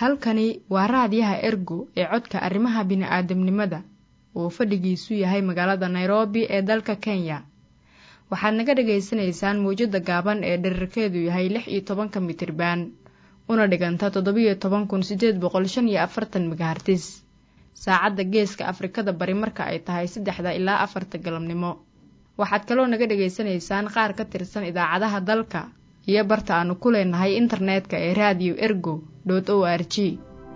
halkani waa raadiyaha ergo ee codka arrimaha bini'aadamnimada oo fadhigiisu yahay magaalada nairobi ee dalka kenya waxaad naga dhagaysanaysaan mawjadda gaaban ee dherarkeedu yahay lix iyo tobanka mitirban una dhiganta toddobiyo toban kun siddeed boqol shan iyo afartan megahartis saacadda geeska afrikada bari marka ay tahay saddexda ilaa afarta galabnimo waxaad kaloo naga dhagaysanaysaan qaar ka tirsan idaacadaha dalka iyo barta aanu ku leenahay internetka ee raadiyo ergo dot o r g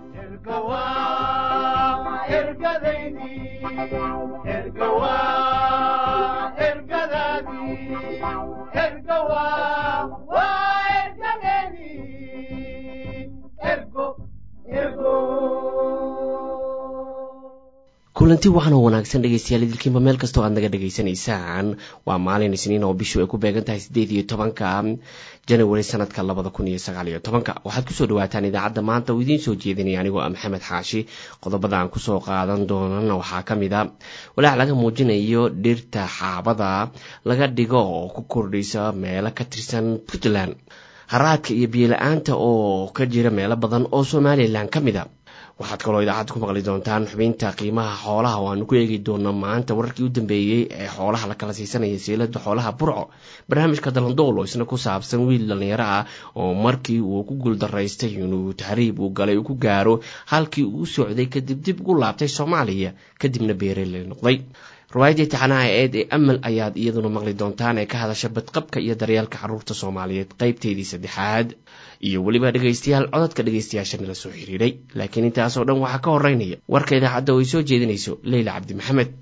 kulanti waxaana wanaagsan dhegeystayaal idilkiinba meel kastoo aad naga dhegaysanaysaan waa maalin isniin oo bishu ay ku beegan tahay siddeed iyo tobanka janawari sanadka labada kun iyo sagaal iyo tobanka waxaad kusoo dhawaataan idaacadda maanta uu idiin soo jeedinaya anigoo ah maxamed xaashi qodobada aan kusoo qaadan doonana waxaa ka mid a walaac laga muujinayo dhirta xaabada laga dhigo oo ku kordhaysa meelo ka tirsan puntland haraadka iyo biyola-aanta oo ka jira meelo badan oo somalilan ka mid a waxaad kaloo idaacadda ku maqli doontaan xubinta qiimaha xoolaha oo aanu ku eegi doono maanta wararkii u dambeeyey ee xoolaha la kala siisanaya seelada xoolaha burco barnaamijka dalandool oo isna ku saabsan wiil dhallinyaro ah oo markii uu ku guuldaraystay inuu tahriib uu galay uu ku gaaro halkii uu socday kadib dib ugu laabtay soomaaliya kadibna beereley noqday riwaayadii taxanaha eed ee amal ayaad iyaduna maqli doontaan ee ka hadasha badqabka iyo daryeelka caruurta soomaaliyeed qaybteedii saddexaad iyo weliba dhegaystayaal codadka dhegaystayaasha nala soo xiriiray laakiin intaasoo dhan waxaa ka horeynaya warka idaacadda oo ay soo jeedinayso leyla cabdi maxamed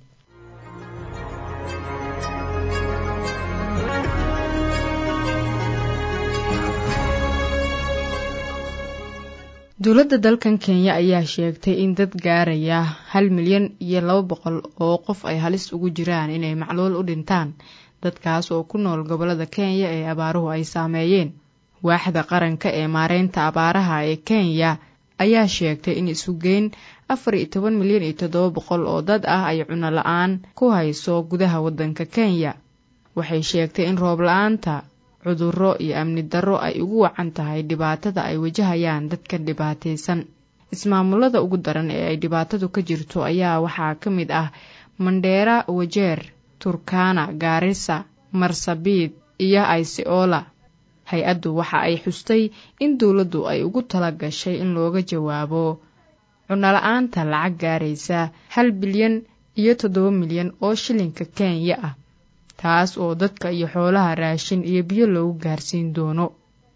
dowladda dalkan kenya ayaa sheegtay in dad gaaraya hal milyan iyo laba boqol oo qof ay halis ugu jiraan inay macluul u dhintaan dadkaas oo ku nool gobolada kenya ee abaaruhu ay saameeyeen waaxda qaranka ee maareynta abaaraha ee kenya ayaa sheegtay in isugeyn afar iyo toban milyan iyo toddoba boqol oo dad ah ay cuno la-aan ku hayso gudaha waddanka kenya waxay sheegtay in roob la-aanta cudurro iyo amni darro ay ugu wacan tahay dhibaatada ay wajahayaan dadka dhibaataysan ismaamulada ugu daran ee ay dhibaatadu ka jirto ayaa waxaa ka mid ah mandheera wajeer turkana gaarisa marsabiid iyo aiseola hay-addu waxa ay xustay in dowladdu ay ugu tala gashay in looga jawaabo cunola'aanta lacag gaaraysa hal bilyan iyo toddoba milyan oo shilinka kenya ah taas oo dadka iyo xoolaha raashin iyo biyo loogu gaarsiin doono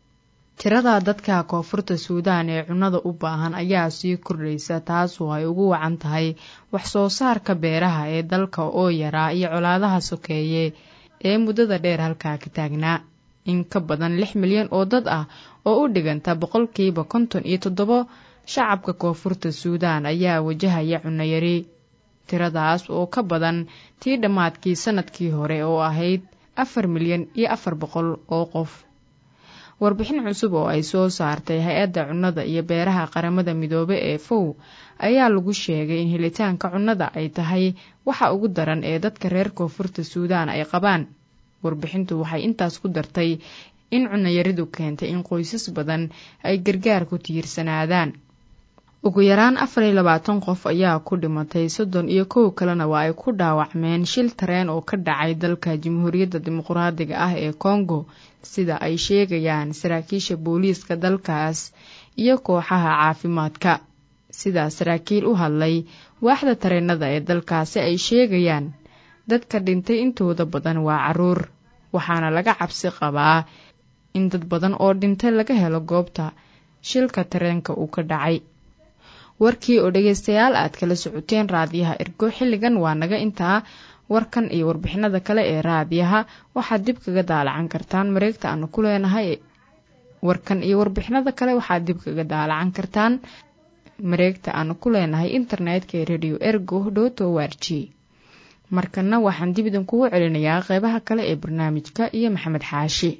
tirada dadka koonfurta suudaan ee cunnada u baahan ayaa sii kordhaysa taasoo ay ugu wacan tahay wax soo saarka beeraha ee dalka oo yaraa iyo colaadaha sokeeye ee muddada dheer halkaa ka taagnaa in ka badan lix milyan oo dad ah oo u dhiganta boqolkiiba konton iyo toddobo shacabka koonfurta suudaan ayaa wajahaya cunnayari tiradaas oo ka badan tii dhammaadkii sanadkii hore oo ahayd afar milyan iyo afar boqol oo qof warbixin cusub oo ay soo saartay hay-adda cunnada iyo beeraha qaramada midoobe ee fow ayaa lagu sheegay in helitaanka cunnada ay tahay waxa ugu daran ee dadka reer koonfurta suudaan ay qabaan warbixintu waxay intaas ku dartay in cunnayaridu keentay in qoysas badan ay gargaar ku tiirsanaadaan ugu yaraan afar iyo labaatan qof ayaa ku dhimatay soddon iyo kow kalena waa ay ku dhaawacmeen shil tareen oo ka dhacay dalka jamhuuriyadda dimuqraadiga ah ee kongo sida ay sheegayaan saraakiisha booliiska dalkaas iyo kooxaha caafimaadka sidaa saraakiil u hadlay waaxda tareenada ee dalkaasi ay sheegayaan dadka dhintay intooda badan waa caruur waxaana laga cabsi qabaa in dad badan oo dhintay laga helo goobta shilka tareenka uu ka dhacay warkii oo dhegaystayaal aad kala socoteen raadiyaha ergo xilligan waa naga intaa warkan iyo warbixinada kale ee raadiyaha waxaad dib kaga daalacan kartaan mareegta aanu ku leenahay warkan iyo warbixinada kale waxaad dib kaga daalacan kartaan mareegta aanu ku leenahay internetka ee radio ergo dot o r g markana waxaan dib idinkugu celinayaa qeybaha kale ee barnaamijka iyo maxamed xaashi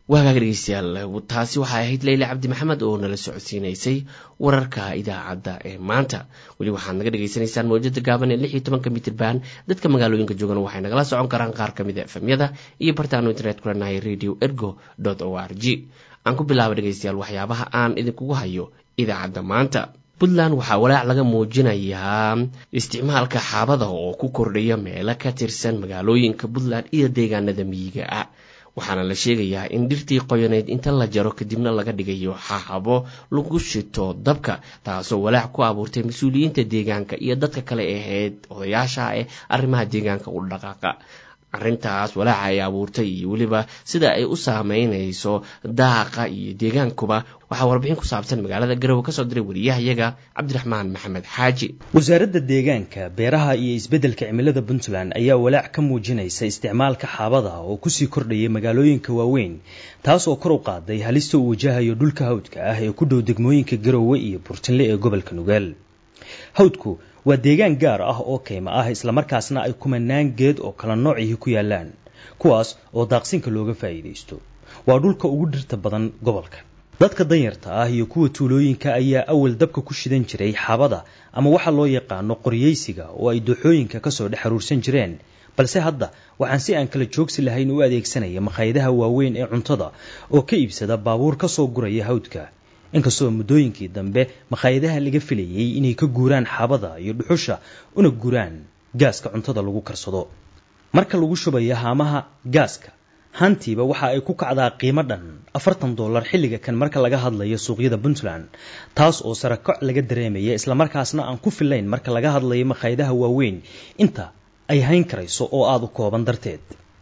waagaaga dhegeystayaal taasi waxay ahayd leyle cabdi maxamed oo nala socodsiinaysay wararka idaacadda ee maanta weli waxaad naga dhagaysanaysaan mawjada gaaban ee lix iyo tobanka mitrban dadka magaalooyinka joogana waxay nagala socon karaan qaar ka mid a efemyada iyo bartaanu internet kulanahay radio ergo o r g aan ku bilaaba dhegeystayaal waxyaabaha aan idinkugu hayo idaacadda maanta puntland waxaa walaac laga muujinayaa isticmaalka xaabada oo ku kordhaya meelo ka tirsan magaalooyinka puntland iyo deegaanada miyiga ah waxaana la sheegayaa in dhirtii qoyaneyd inta la jaro kadibna laga dhigayo xaabo lagu shito dabka taasoo walaac ku abuurtay mas-uuliyiinta deegaanka iyo dadka kale ahayd odayaasha ee arrimaha deegaanka u dhaqaaqa arrintaas walaaca ay abuurtay iyo weliba sida ay u saameynayso daaqa iyo deegaankuba waxaa warbixin ku saabsan magaalada garowe kasoo diray wariyahayaga cabdiraxmaan maxamed xaaji wasaaradda deegaanka beeraha iyo isbeddelka cimilada puntland ayaa walaac ka muujinaysa isticmaalka xaabada oo kusii kordhayay magaalooyinka waaweyn taas oo kor u qaaday halista uu wajahayo dhulka hawdka ah ee ku dhow degmooyinka garowe iyo burtinle ee gobolka nugaal hawdku waa deegaan gaar ah oo kayma ah islamarkaasna ay kumanaan geed oo kala noocihii ku yaalaan kuwaas oo daaqsinka looga faa'iidaysto waa dhulka ugu dhirta badan gobolka dadka danyarta ah iyo kuwa tuulooyinka ayaa awal dabka ku shidan jiray xabada ama waxa loo yaqaano qoryaysiga oo ay dooxooyinka kasoo dhex aruursan jireen balse hadda waxaan si aan kala joogsi lahayn u adeegsanaya makhaayadaha waaweyn ee cuntada oo ka iibsada baabuur kasoo guraya hawdka inkastoo muddooyinkii dambe makhaayadaha laga filayay inay ka guuraan xabada iyo dhuxusha una guraan gaaska cuntada lagu karsado marka lagu shubayo haamaha gaaska hantiiba waxa ay ku kacdaa qiimo dhan afartan dollar xilliga kan marka laga hadlayo suuqyada puntland taas oo sarakac laga dareemaya islamarkaasna aan ku filayn marka laga hadlayo makhaayadaha waaweyn inta ay hayn karayso oo aada u kooban darteed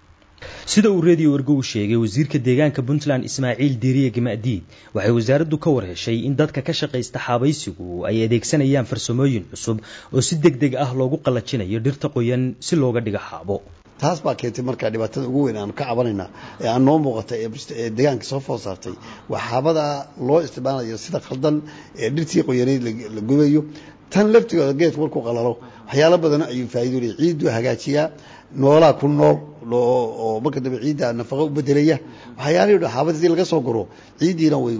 sida uu reediyo ergo u sheegay wasiirka deegaanka puntland ismaaciil diiriye gamadiid waxay wasaaraddu ka war heshay in dadka ka shaqaysta xaabaysigu ay adeegsanayaan farsamooyin cusub oo si deg deg ah loogu qallajinayo dhirta qoyan si looga dhigo xaabo taas baa keentay markaa dhibaatada ugu weyn aanu ka cabanayna ee aan noo muuqata ee deegaanka soo food saartay waa xaabada loo isticmaalayo sida khaldan ee dhirtii qoyaneyd la gubayo tan laftigooda geedku markuu qalalo waxyaalo badan ayuu faa'iido leeyahy ciidduu hagaajiyaa noolaa ku nool oo marka dambe ciidda nafaqo u bedelaya waxyaalihii dha xaabada hadii laga soo guro ciiddiina way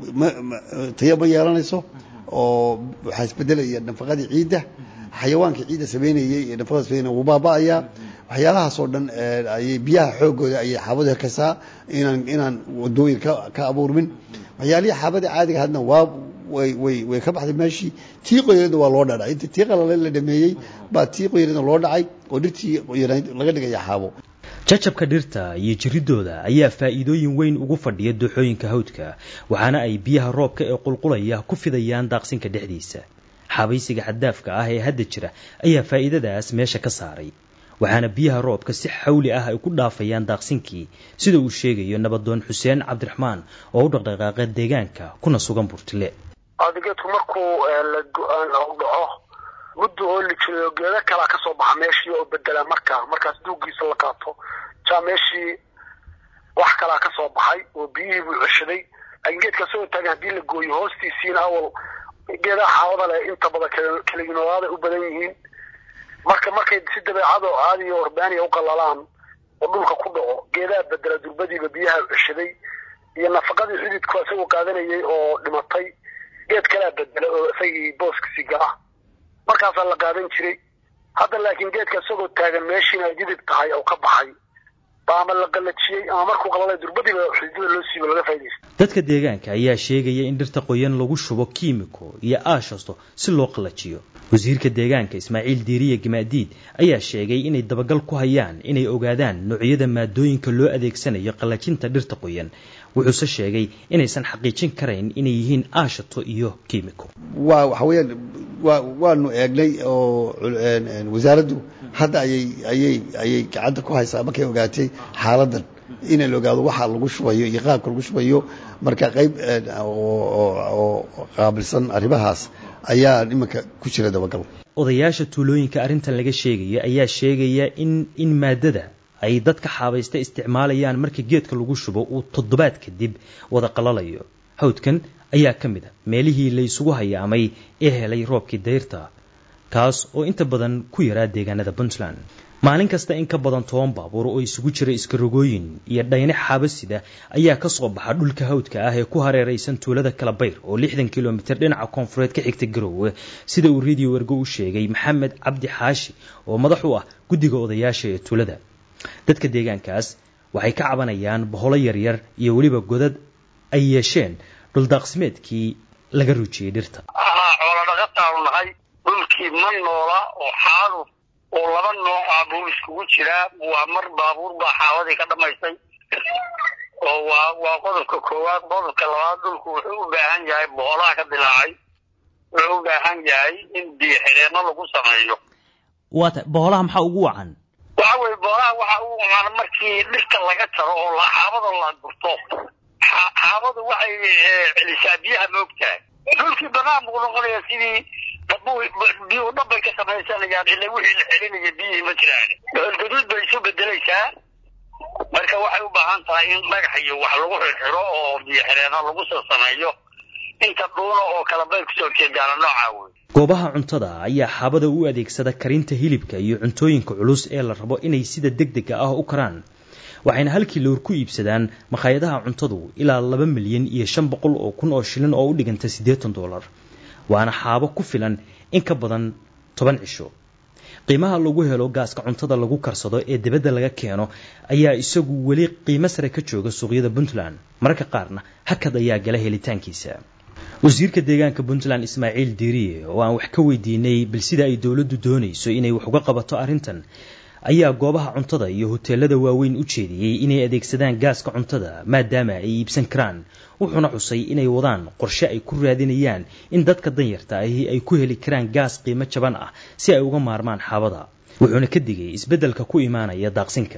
tayo ma yeelanayso oo waxaa isbedelaya nafaqadii ciidda xayawaankii ciidda sameynayay ee nafaqada sameynaya wuu baaba'ayaa waxyaalahaasoo dhan ayay biyaha xoogooda ayay xaabadu hekaysaa inaan inaan wadooyin ka ka abuurmin waxyaalihii xaabada caadiga hadna waa way way way ka baxday meeshii tii qoyaneedna waa loo dhacay inta tii qalale la dhameeyey baa tii qoyaneedna loo dhacay oo dhirtii qoyaneed laga dhigaya xaabo jajabka dhirta iyo jiridooda ayaa faa'iidooyin weyn ugu fadhiya dooxooyinka hawdka waxaana ay biyaha roobka ee qulqulaya ku fidayaan daaqsinka dhexdiisa xaabaysiga xaddaafka ah ee hadda jira ayaa faa'iidadaas meesha ka saaray waxaana biyaha roobka si xawli ah ay ku dhaafayaan daaqsinkii sida uu sheegayo nabadoon xuseen cabdiraxmaan oo u dhaqdhaqaaqa deegaanka kuna sugan burtile geedku markuu dhaco muddo oo lijilayo geedo kalaa kasoo baxa meeshii oo bedela markaa markaas duugiisa la qaato jaa meeshii wax kalaa kasoo baxay oo biyihii buu ceshaday laakiin geedka soo taagan haddii la gooyo hoostiisiina awal geedaha xaawada leh inta badan keliginoodaada u badan yihiin marka markay si dabeecado caadiyo orbaaniya u qalalaan oo dhulka ku dhaco geedaha bedela durbadiiba biyaha ceshaday iyo nafaqadii xididku isagoo qaadanayay oo dhimatay geed kalaa bedela oo isagii booskisii gala markaasaa la qaadan jiray hadda laakiin geedka isagoo taagan meeshiina ay jidib tahay oo ka baxay baa ama la qallajiyey ama markuu qalalay durbadiiba xididada loo siibo laga faa'idaysta dadka deegaanka ayaa sheegaya in dhirta qoyan lagu shubo kiimiko iyo aashasto si loo qallajiyo wasiirka deegaanka ismaaciil diiriye gimaadiid ayaa sheegay inay dabagal ku hayaan inay ogaadaan noocyada maadooyinka loo adeegsanayo qallajinta dhirta qoyan wuxuuse sheegay inaysan xaqiijin karayn inay yihiin aashato iyo kiimiko waa waxa weeyaan waa waanu eegnay oo wasaaraddu hadda ayay ayay ayay gacanta ku haysaa markay ogaatay xaaladan in la ogaado waxa lagu shubayo iyo qaabka lagu shubayo marka qayb oo qaabilsan arrimahaas ayaa iminka ku jira dabagal odayaasha tuulooyinka arrintan laga sheegaya ayaa sheegaya in in maadada ay dadka xaabaysta isticmaalayaan marka geedka lagu shubo uu toddobaad kadib wada qalalayo hawdkan ayaa ka mid a meelihii la isugu hayaamay ee helay roobkii dayrta kaas oo inta badan ku yaraa deegaanada puntland maalin kasta in ka badan toban baabuur oo isugu jira iskarogooyin iyo dhayne xaabasida ayaa ka soo baxa dhulka hawdka ah ee ku hareeraysan tuulada kalabayr oo lixdan kilomitir dhinaca koonfureed ka xigta garowe sida uu radio wergo u sheegay maxamed cabdi xaashi oo madax u ah guddiga odayaasha ee tuulada dadka deegaankaas waxay ka cabanayaan boholo yaryar iyo weliba godad ay yeesheen dhuldaaqsimeedkii laga rujiyey dhirta xoolodhaqataanu nahay dhulkii ma noola oo xaalu oo laba nooc ah buu iskugu jiraa waa mar baabuur baa xaaladii ka dhamaystay oo waa waa qodobka koowaad qodobka labaad dhulku wuxuu u baahan yahay boholaha ka dilaacay wuxuu u baahan yahay in biyo xidheenno lagu sameeyo waata boholaha maxaa ugu wacan waxa weye boolaha waxa uu imaan markii dhirta laga jaro oo xaabada la gurto xaabadu waxay celisaa biyaha moogtahay dhulkii banaan buu noqonaya sidii biyu dhabbay ka samaysanayaan ila wixii la xelinaya biyihii ma jiraan gaduud bay isu bedelaysaa marka waxay u baahan tahay in dhagax iyo wax lagu xirxiro oo biyo xidheeno lagu soo sameeyo inta dhuuna oo kala bay kusoo jeedaana noocaa wey goobaha cuntada ayaa xaabada u adeegsada karinta hilibka iyo cuntooyinka culus ee la rabo inay sida degdega ah u karaan waxayna halkii lowr ku iibsadaan makhaayadaha cuntadu ilaa laba milyan iyo shan boqol oo kun oo shilin oo u dhiganta siddeetan dollar waana xaabo ku filan in ka badan toban cisho qiimaha lagu helo gaaska cuntada lagu karsado ee dibadda laga keeno ayaa isagu weli qiimo sare ka jooga suuqyada puntland mararka qaarna hakad ayaa gala helitaankiisa wasiirka deegaanka puntland ismaaciil diiriye oo aan wax ka weydiinay bal sida ay dowladdu doonayso inay wax uga qabato arrintan ayaa goobaha cuntada iyo hoteelada waaweyn u jeediyey inay adeegsadaan gaaska cuntada maadaama ay iibsan karaan wuxuuna xusay inay wadaan qorshe ay ku raadinayaan in dadka danyarta ahi ay ku heli karaan gaas qiimo jaban ah si ay uga maarmaan xaabada wuxuuna ka digay isbeddelka ku imaanaya daaqsinka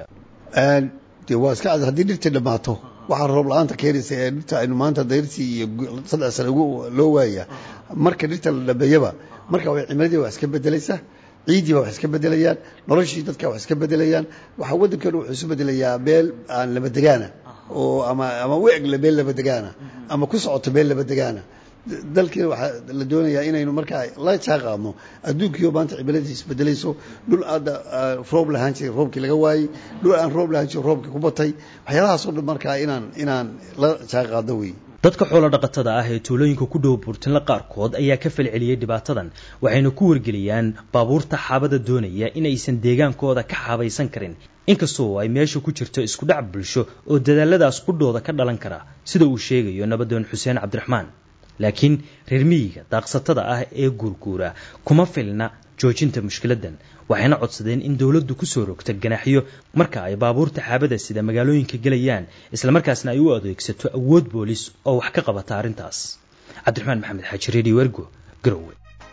de waa iska cad haddii dhirtii dhammaato waxaa roob la-aanta keenaysa ee dhirta aynu maanta dayrtii iyo saddex sane loo waaya marka dhirta la dhameeyaba marka way cimiladii waa iska bedelaysaa ciiddii baa wax iska bedelayaan noloshii dadka wax iska bedelayaan waxaa waddankeenu wuxuu isu bedelayaa meel aan laba degaana oo ama ama u egle meel laba degaana ama ku socoto meel laba degaana dalkiina waxaa la doonayaa inaynu markaa la jaaqaadno adduunkiio maanta cimiladii isbedelayso dhul aada roob lahaan jiray roobkii laga waayey dhul aan roob lahaan jiray roobkii ku batay waxyaalahaasoo dhan markaa inaan inaan la jaaqaadno wey dadka xoolo dhaqatada ah ee tuulooyinka ku dhow buurtinle qaarkood ayaa ka falceliyey dhibaatadan waxayna ku wargeliyaan baabuurta xaabada doonaya inaysan deegaankooda ka xaabaysan karin inkastoo ay meesha ku jirto iskudhac bulsho oo dadaaladaas qudhooda ka dhalan kara sida uu sheegayo nabadoon xuseen cabdiraxmaan laakiin reer miyiga daaqsatada ah ee guurguura kuma filna joojinta mushkiladan waxayna codsadeen in dowladdu kusoo rogta ganaaxyo marka ay baabuurta xaabada sida magaalooyinka gelayaan islamarkaasna ay u adeegsato awood boolis oo wax ka qabata arrintaas cabdiraxmaan maxamed xaaji redio ergo garowe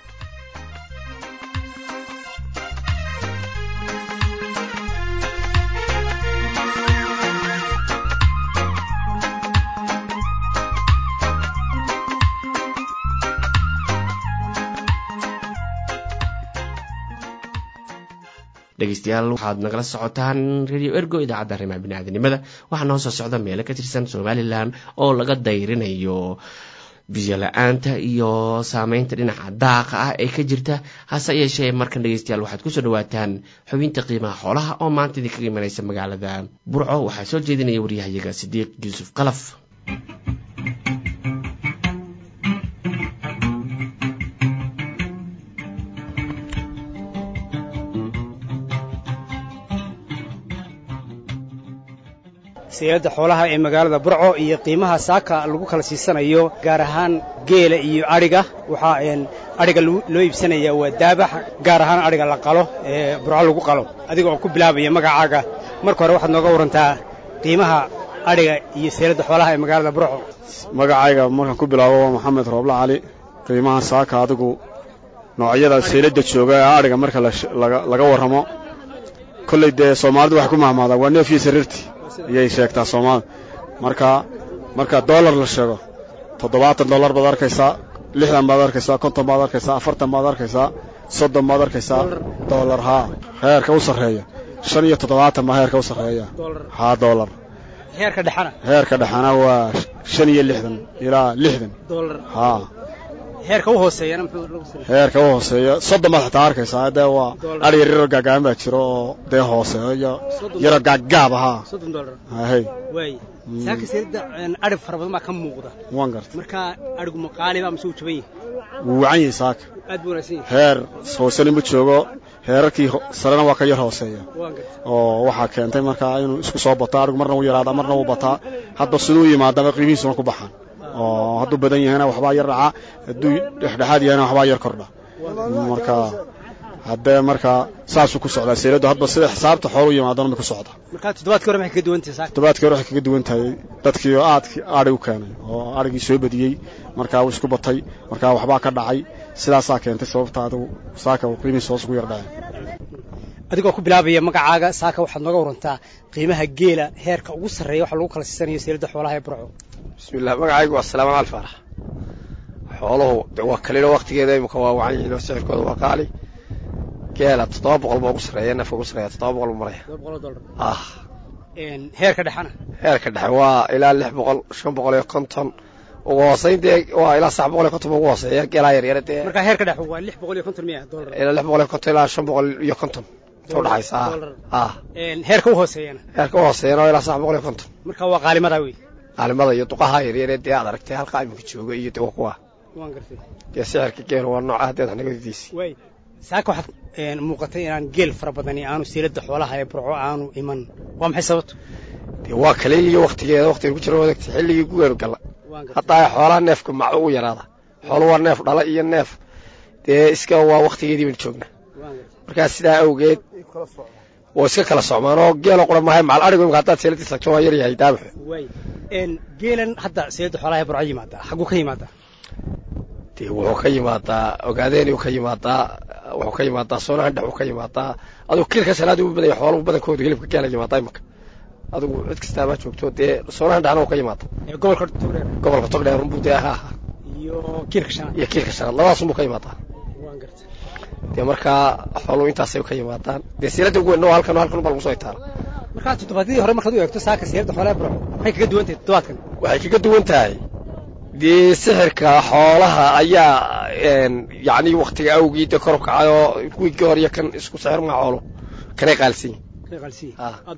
dhegeystayaal waxaad nagala socotaan radio ergo idaacadda arrimaha biniaadanimada waxaa noo soo socda meelo ka tirsan somalilan oo laga dayrinayo biyo la-aanta iyo saameynta dhinaca daaqa ah ee ka jirta hase yeeshee markan dhegeystayaal waxaad kusoo dhawaataan xubinta qiimaha xoolaha oo maanta idinkaga imanaysa magaalada burco waxaa soo jeedinaya waryahayaga sidiiq yuusuf qalaf sayladda xoolaha ee magaalada burco iyo qiimaha saaka lagu kala siisanayo gaar ahaan geela iyo adhiga waxaa adhiga loo iibsanaya waa daabax gaar ahaan adhiga la qalo ee burco lagu qalo adiga oo ku bilaabaya magacaaga marka hore waxaad nooga warantaa qiimaha adhiga iyo sayladda xoolaha ee magaalada burco magacayga markaan ku bilaabo waa maxamed rooble cali qiimaha saaka adigu noocyada sayladda jooga ee adhiga marka laga warramo kolley dee soomaalidu waxay ku mahmaadaan waa neefkii sariirtii ayay sheegtaa soomaalida marka marka dollar la sheego toddobaatan dollar baad arkaysaa lixdan baad arkaysaa konton baad arkaysaa afartan baad arkaysaa soddon baad arkaysaa dollar haa heerka u sarreeya shan iyo toddobaatan baa heerka u sarreeya haa dollar heerka dhexana heerka dhexana waa shan iyo lixdan ilaa lixdan haa heerka u hooseeyana muxuu lagu sameeyey heerka u hooseeya soddon baad xitaa arkaysaa dee waa adhi yar yaroo gaagaaban baa jiro oo dee hooseeyo yaroo gaaggaab ahaa soddon dollar hay waay saaka seelada adhig fara badan baa ka muuqda waan garta marka adhigu maqaaliba mise uu jaban yahay wuu wacan yahay saaka aad buu wanaagsan yahay heer hoosena ma joogo heerarkii sarena waa ka yar hooseeya waan garta oo waxaa keentay markaa inuu isku soo bato adhigu marna wuu yaraadaa marna wuu bataa hadba siduu yimaadaba qiimihiisuna ku baxaan oo hadduu badan yahayna waxbaa yar dhacaa hadduu dhexdhexaad yahayna waxbaa yar kordha marka haddee markaa saasuu ku socdaa seyladu hadba sida xisaabta xoolu yimaadana ma ku socda marka toddobaadkii hore maxay kaga duwan tahay saaka toddobaadkii hore waxay kaga duwan tahay dadkii oo aadki adhi u keenay oo adhigii soo badiyey markaa wuu isku batay markaa waxbaa ka dhacay sidaasaa keentay sababta adigu saaka uu qiimihiisa hoos ugu yar dhacay adigoo ku bilaabaya magacaaga saaka waxaad nooga warantaa qiimaha geela heerka ugu sarreeya waxa lagu kala siisanayo seelada xoolaha ee burco bismillah magacaygu waa salaaman alfaarax xooluhu de waa kalilo waktigeeda imika waa wacan yihiin oo sicirkooda waa qaali geela toddoba boqol baa ugu sarreeya neefka ugu sarreeya toddoba boqol buu maraya ah heerka dhexana heerka dhexe waa ilaa lix boqol shan boqol iyo konton ugu hooseyn dee waa ilaa sax boqol iyo konton baa ugu hooseeya geelaa yaryare dee marka heerka dhexe waa lix boqol iyo konton miya dollar ilaa lix boqol iyo konton ilaa shan boqol iyo konton inta udhaxaysa ah heerka u hooseeyana heerka u hooseeyana waa ilaa sax boqol iyo konton marka waa qaalimadaa wey qaalimada iyo duqaha yaryare dee aad aragtay halkaa iminka jooga iyo dee waa kuwa waan gartay dee sicirka geelu waa nooca haddeed wax naga didiisi waay saaka waxaad muuqatay inaan geel fara badani aanu seelada xoolaha ee burco aanu iman waa maxay sababtu dee waa kaliiliyo waktigeeda waktiga ku jira wadagta xilligii gugeenu galla haddaa xoolaha neefka mac ugu yaraada xoolu waa neef dhala iyo neef dee iska waa waktigeedii baynu joognaa markaa sidaa awgeed waa iska kala socmaan oo geelo qura maahay macal adhigu imika haddaad seeladiis lagto waa yar yahay daabaxu waay geelan hadda seelada xoolaha ee burco yimaadaa xagguu ka yimaadaa dee wuxuu ka yimaadaa ogaadeeniu ka yimaadaa wuxuu ka yimaadaa soonahan dhex uu ka yimaadaa adigu kiilka shanaad u badaya xooluhu badankooda hilibka geela yimaadaa imika adigu cid kastaabaa joogto dee soonahan dhexna uu ka yimaada gobolka togdheer gobolka togdheer unbuu dee ahaa ahaa iyo kiilka shanaad iyo kiilka shanaad labadaasunbuu ka yimaadaa waan gartay dee markaa xooluhu intaasay ka yimaadaan dee siilada ugu weyn halkan halkan baa lagu soo itaala markaa toddobaadyadii hore markaad u eegto saaka seelada xoolaha burco maxay kaga duwan tahay toddobaadkan waxay kaga duwan tahay dee sixirka xoolaha ayaa yacni waktiga awgii dee kor u kacay oo wiigii hore iyo kan isku sixir maa xoolu kanay qaalsan yihin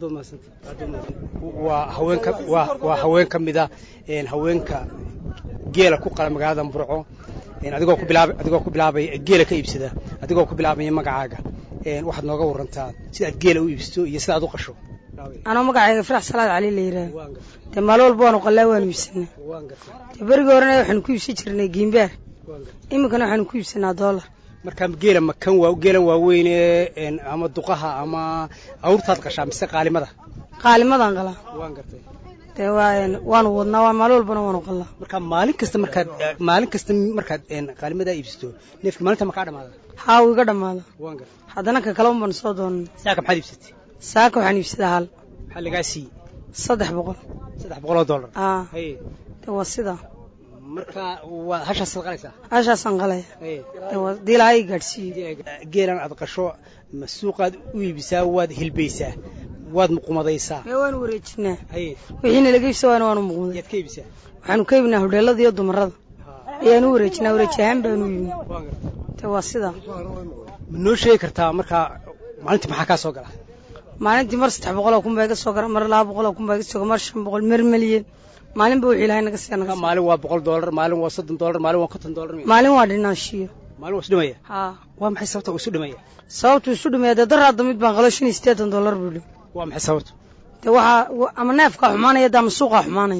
waa haweenka waa waa haween ka mida haweenka geela ku qala magaalada burco adigoo ku bilaab adigoo ku bilaabaya geela ka iibsada adigoo ku bilaabaya magacaaga waxaad nooga warantaa sidaad geela u iibsato iyo sidaad u qasho anoo magacayga farax salaad cali la yidhaah dee maal walba waanu qallaa waanu iibsanaa dee berigii horena waxaanu ku iibsan jirnay giimbaar iminkana waxaanu ku iibsanaa doolar marka geela makan waa geelan waaweyne ama duqaha ama awrtaad qashaa mise qaalimada qaalimadaan qalaa waan gartay dee waa waanu wadnaa waa maalin walbana waanu qallaa marka maalin kasta markaad maalin kasta markaad qaalimadaa iibsato neefki maalinta ma kaa dhamaada haa wuu iga dhammaada waan gartay haddana ka kale un baan soo doonay saaka maxaad iibsatay saaka waxaan iibsadaa hal maxaa lagaa siiyey saddex boqol saddex boqol oo dollar aa haye dee waa sidaa marka waa hashaasaad qalaysaa hashaasaan qalaya haye dee waa dii lahaa ii gaadhsiiyo geelan aad qasho ma suuqaad u iibisaa waad hilbaysaa waad muqumadaysaa mee waanu wareejinaa haye wixiina laga iibsa waana waanu muqmaday yaad ka iibisaa waxaanu ka iibinaa hodheelada iyo dumarada ayaanu wareejinaa wareeji ahaan baanu iibin dee waa sidaa ma noo sheegi kartaa markaa maalintii maxaa kaa soo gala maalintii mar saddex boqoloo kun baa iga soo gara mar laba boqoloo kun baa iga soo gara mar shan boqol mar milyan maalinba wixii ilahay naga siiya naga siiya maalin waa boqol dollar maalin waa soddon dollar maalin waa konton dollar maalin waa dhinaanshiyo maalin waa isu dhimaya haa waa maxay sababta uu isu dhimaya sababtuu isu dhimaya dee daraadda mid baan qalo shan iyo siddeetan dollar buu dhi waa maxay sababtu dee waxaa ama neefkaa xumaanaya dee ama suuqaa xumaanaya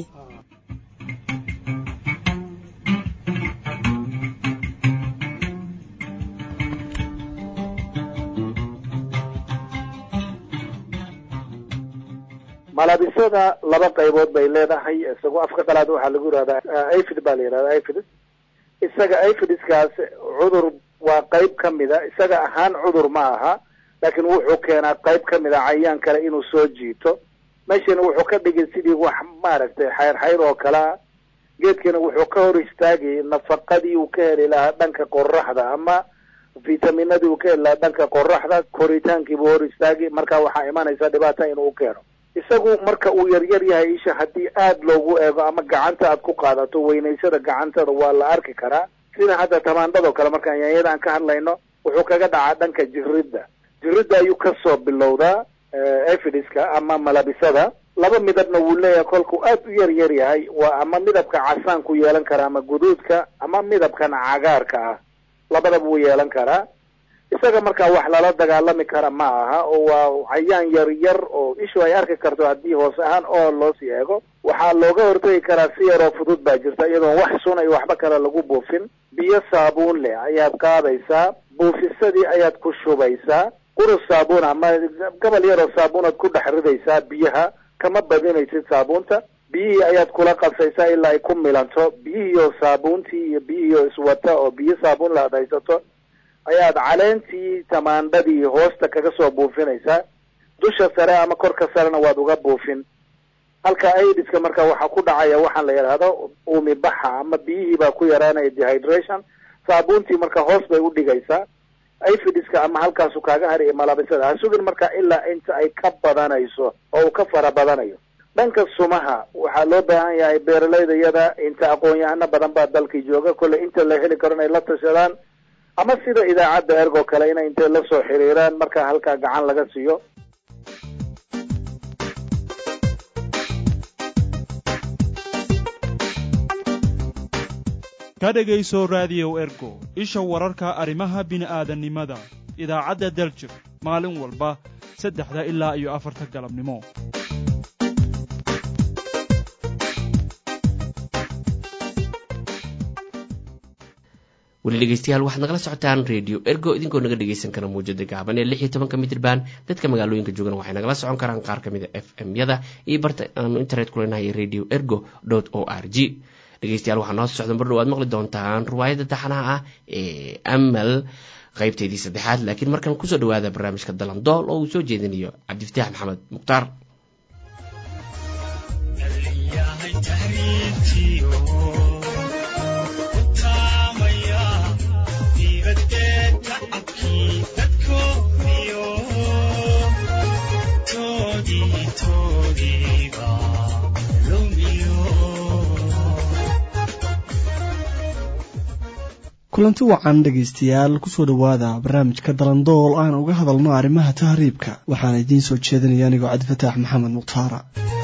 malabisada laba qaybood bay leedahay isagoo afka qalaad waxaa lagu yihahdaa aphid baa la yihahdaa aphid isaga aphidiskaas cudur waa qayb ka mida isaga ahaan cudur ma aha laakiin wuxuu keenaa qayb ka mida cayaan kale inuu soo jiito meeshana wuxuu ka dhigay sidii wax maaragtay xayr xayr oo kale ah geedkana wuxuu ka hor istaagay nafaqadii uu ka heli lahaa dhanka qoraxda ama vitaminadii uu ka heli lahaa dhanka qoraxda koritaankiibuu hor istaagay marka waxaa imanaysa dhibaata inuu keeno isagu marka uu yaryar yahay isha haddii aada loogu eego ama gacanta aad ku qaadato weynaysada gacantada waa la arki karaa sida hadda tamaandhadoo kale markaan yaanyada aan ka hadlayno wuxuu kaga dhacaa dhanka jiridda jiridda ayuu kasoo bilowdaa efidiska ama malabisada laba midabna wuu leeyahay kolkuu aad u yar yar yahay waa ama midabka casaanku yeelan karaa ama guduudka ama midabkan cagaarka ah labadaba wuu yeelan karaa isaga markaa wax lala dagaalami kara ma aha oo waa cayaan yar yar oo ishu ay arki karto haddii hoos ahaan oo loosii eego waxaa looga hortagi karaa si yaroo fudud baa jirta iyadoon wax sun iyo waxba kale lagu buufin biyo saabuun leh ayaad qaadaysaa buufisadii ayaad ku shubaysaa qurus saabuun ama gabal yaroo saabuunaad ku dhex ridaysaa biyaha kama badinaysid saabuunta biyihii ayaad kula qasaysaa ilaa ay ku milanto biyihii oo saabuuntii iyo biyihii oo iswata oo biyo saabuun la adhaysato ayaad caleentii tamaandhadii hoosta kaga soo buufinaysaa dusha sare ama korka sarena waad uga buufin halka aidiska marka waxaa ku dhacaya waxaan la yidhaahdo uumi baxa ama biyihii baa ku yaraanaya dehydration saabuuntii marka hoos bay u dhigaysaa ifidiska ama halkaasu kaaga hari malabisada ha sugin marka ilaa inta ay ka badanayso oo uu ka fara badanayo dhanka sumaha waxaa loo baahan yahay beeralayda iyada inta aqoon-yahano badan baa dalkii jooga kolley inta la heli karo inay la tashadaan ama sida idaacadda ergo kale inay intay la soo xiriiraan marka halkaa gacan laga siiyo ka dhegayso raadiyow ergo isha wararka arrimaha bini'aadannimada idaacadda daljir maalin walba saddexda ilaa iyo afarta galabnimo weli dhegeystayaal waxaad nagala socotaan radio ergo idinkoo naga dhegeysan kara muujada gaaban ee lix iyo tobanka mitriban dadka magaalooyinka joogana waxay nagala socon karaan qaar ka mida f m yada iyo barta aanu internet ku leenahay radio ergo o r g dhegeystayaal waxaa noo socda mar dhow aad maqli doontaan riwaayadda taxanaha ah ee amal qaybteedii saddexaad laakiin markan kusoo dhawaada barnaamijka dalandool oo uu soo jeedinayo cabdifataax maxamed mukhtaar kulanti wacan dhegaystayaal kusoo dhowaada barnaamijka dalandool aan uga hadalno arrimaha tahriibka waxaana idiin soo jeedinaya anigoo cabdifataax maxamed mukhtaara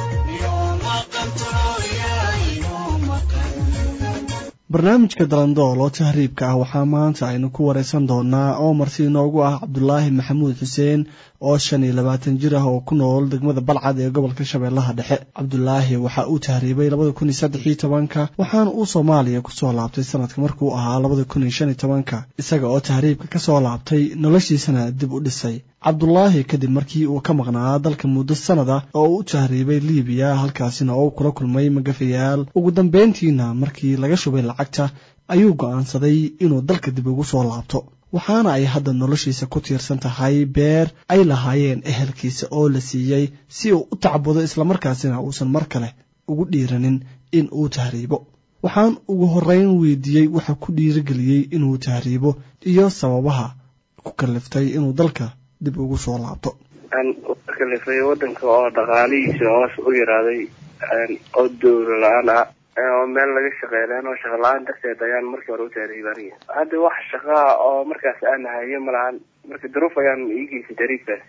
barnaamijka dalandool oo tahriibka ah waxaa maanta aynu ku wareysan doonaa oo marti inoogu ah cabdulaahi maxamuud xuseen oo shan iyo labaatan jir ah oo ku nool degmada balcad ee gobolka shabeellaha dhexe cabdulaahi waxa uu tahriibay labada kun iyo saddex iyo tobanka waxaana uu soomaaliya kusoo laabtay sanadka markuu ahaa labada kun iyo shan iyo tobanka isaga oo tahriibka kasoo laabtay noloshiisana dib u dhisay cabdulaahi kadib markii uu ka maqnaa dalka muddo sanada oo uu u tahriibay liibiya halkaasina oo uu kula kulmay magafayaal ugu dambeyntiina markii laga shubay lacagta ayuu go'aansaday inuu dalka dib ugu soo laabto waxaana ay hadda noloshiisa ku tiirsan tahay beer ay lahaayeen ehelkiisa oo la siiyey si uu u tacbudo islamarkaasina uusan mar kale ugu dhiiranin in uu tahriibo waxaan ugu horreyn weydiiyey waxa ku dhiirigeliyey inuu tahriibo iyo sababaha ku kaliftay inuu dalka dib ugu soo laabto kalifay wadanka oo dhaqaalihiisa hoos u yaraaday oo dowla la-aan ah oo meel laga shaqeynaan oo shaqa la-aan darteed ayaan markii hore u tahriibaniya hadda wax shaqaa oo markaas aan hayo ma lahan marka daruuf ayaan iigeysay tahriibkaas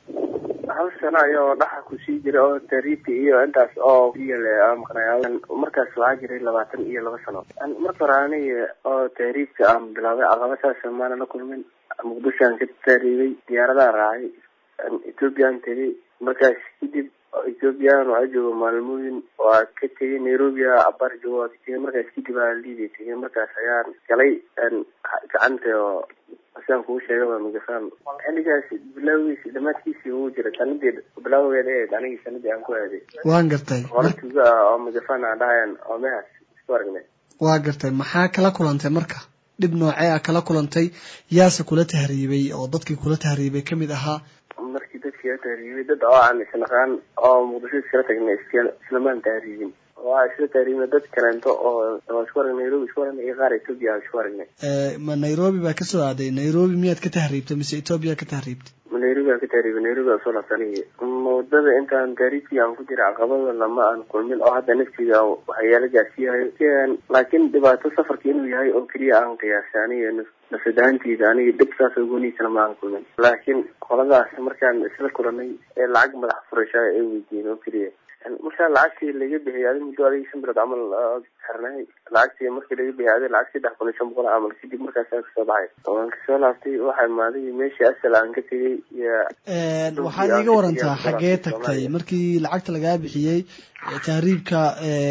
hal sano ayoo dhaxa kusii jira oo tahriibka iyo intaas oo iyale maqnay markaas waxaa jiray labaatan iyo laba sano marka hore aniga oo tahriibka aan bilaabay caqaba saas maana la kulmin muqdishoan ka tahriibay diyaaradaha raacay ethoobiyan tegay markaas kadib ethoobiyan waxaa jooga maalmooyin waa ka tegay nairobi abar jooga waa ka tegay markaas kadib aa liibia tegay markaas ayaan galay gacanta oo sidaan kugu sheegaba magafaan xilligaas bilaawigiisi dhamaadkiisii ugu jira sanadii bilaaweeda eed anigii sanadii aan ku aaday waan gartay hore tuuga ah oo magafaan aan dhahayan oo mehaas isku aragnay waa gartay maxaa kala kulantay marka dhib noocee ah kala kulantay yaase kula tahriibay oo dadkii kula tahriibay ka mid ahaa markii dadkii la tahriibay dad oo aan isnaqaan oo muqdisho iskala tagnay islamaan tahriibin waa isla tahriibna dad kaleento oo waa isku aragnay nairobi isku aragnay iyo qaar etoobiya aan isku aragnay ma nairobi baa kasoo aaday nairobi miyaad ka tahriibtay mise etoobiya ka tahriibtay nairobi aan ka tahriibay nairobi aan soo laabtanay wadada intaan tahriibkii aan ku jira caqabada lama aan kulmin oo hadda naftiga waxyaala gaarsiiyahayo laakiin dhibaato safarka inuu yahay oo keliya aan qiyaasay aniga nafsadahantiida aniga dhib saas ogoniisana ma aan kulmin laakiin qoladaas markaan isla kulanay ee lacag madax furashaa ay weydiiyeen oo keliya markaa lacagtii laga bixiyay adi muddo adiga shan bilood camal xirnay lacagtii markii laga bixiyay adi lacag saddex kun iyo shan boqol camal kadib markaas aan kasoo baxay waan kasoo laabtay waxaa imaaday meeshii asal aan ka tegay iyo waxaad iiga warantaa xaggee tagtay markii lacagta lagaa bixiyey tahriibka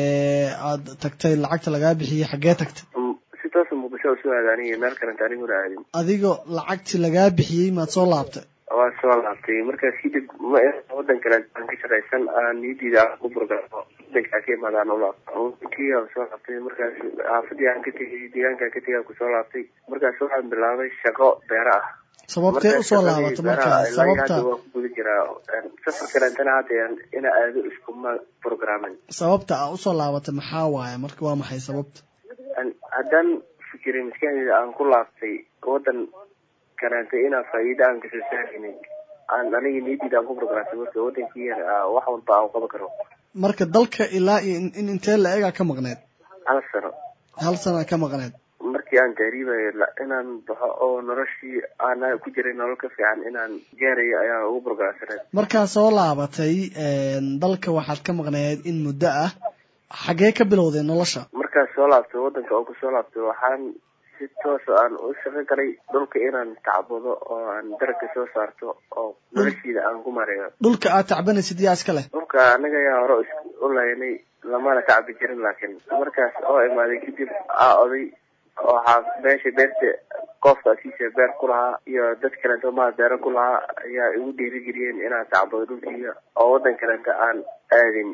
aad tagtay lacagta lagaa bixiyey xaggee tagtay si toosa muqdisho usoo aada aniga meel kalenta aniguna aadin adigo lacagtii lagaa bixiyey maad soo laabtay waa soo laabtay markaas kadib ma wadan kale aan ka shaqaysan aan niyadiida aan ku burgao wadankaa ka imaadaan ula wadankii aan soo laabtay markaas xaafadii aan ka tegay deegaankaan ka tegay aan kusoo laabtay markaas waxaan bilaabay shaqo beera ah sababtee usoo laabatay marka sababta waa ku guda jiraa safar kalentana hadda ina aado iskuma programin sababta aa usoo laabatay maxaa waaye marka waa maxay sababta haddaan fikiray maskaxdeeda aan ku laabtay wadan kaleentay inaan faa'iida aan kasoo saarinin aan aniga niyadiida aan ku programtay marka wadankii yar wax walba aan qaban karo marka dalka ilaa iyo in intee la egaa ka maqneed hal sano hal sana ka maqneed markii aan tahriibayo inaan baxo oo noloshii aan ku jiray nolol ka fiican inaan gaarayo ayaan ugu programsaneed markaa soo laabatay dalka waxaad ka maqneed in muddo ah xaggee ka bilowday nolosha markaas soo laabtay wadanka oo kusoo laabtay waxaan si toosa aan u shaqo galay dhulka inaan tacbado oo aan daragka soo saarto oo noloshiida aan ku mareeyo dhulka aad tacbanaysid yaa iska leh dhulka anaga ayaa hore u laynay lamana tacbi jirin laakiin markaas oo imaaday kadib aa oday waxaa meesha beerta qoofka asiisa beer ku lahaa iyo dad kalento maa beero ku lahaa ayaa igu dhiirigeliyeen inaan tacbado dhulkiiga oo wadan kalenta aan aadin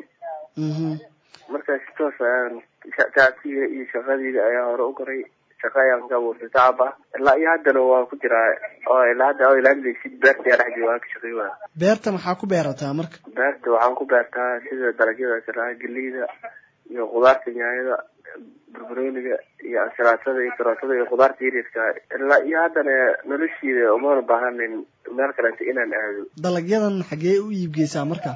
markaas si toos ayaan tacabkiga iyo shaqadiida ayaa hore u koray shaqa ayaan ka abuurtay tacab ah ilaa iyo haddana waa ku jiraa oo ilaa hadda oo ilaalinaysid beerta yaa dhex jooga waan ka shaqey waa beerta maxaa ku beerataa marka beerta waxaan ku beertaa sida dalagyada kalaha geleyda iyo khudaarta nyaanyada barbarooniga iyo ansalaatada iyo karootada iyo khudaarta yaryarka ilaa iyo haddana noloshiida umana baahanayn meel kalenta inaan aado dalagyadan xaggee u iibgeysaa marka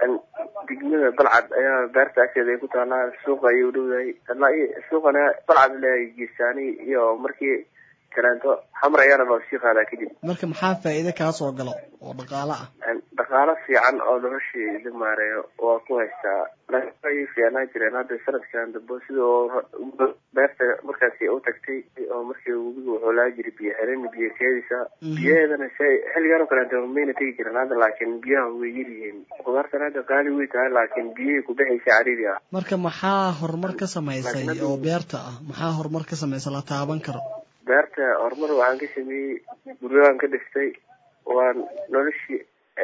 degmada balcad ayaa beerta agteeda ay ku taalaa suuqa ayay u dhowdahay ilaa iyo suuqana balcad leeyahay geesaani iyo markii kaleento xamar ayaana loo sii qaadaa kadib marka maxaa faa'iide kaa soo galo oo dhaqaalo ah dhaqaalo fiican oo noloshii maareeyo waa ku haystaa ay fiicnaan jireen hadda sanadkan dambe sida oo beerta markaasi u tagtay oo markii webiga wuxuu laa jiray biyo xerin biyo keedisa biyaheedana se xilligaan oo kaleeto mayna tegi jiren hadda laakiin biyaha way yaryihiin khudaartan hadda qaali way tahay laakiin biyihii kubixaysa cariiri ah marka maxaa horumar ka samaysay oo beerta ah maxaa horumar ka samaysa la taaban karo beerta horumar waxaan ka sameeyey guryaaan ka dhistay waan noloshii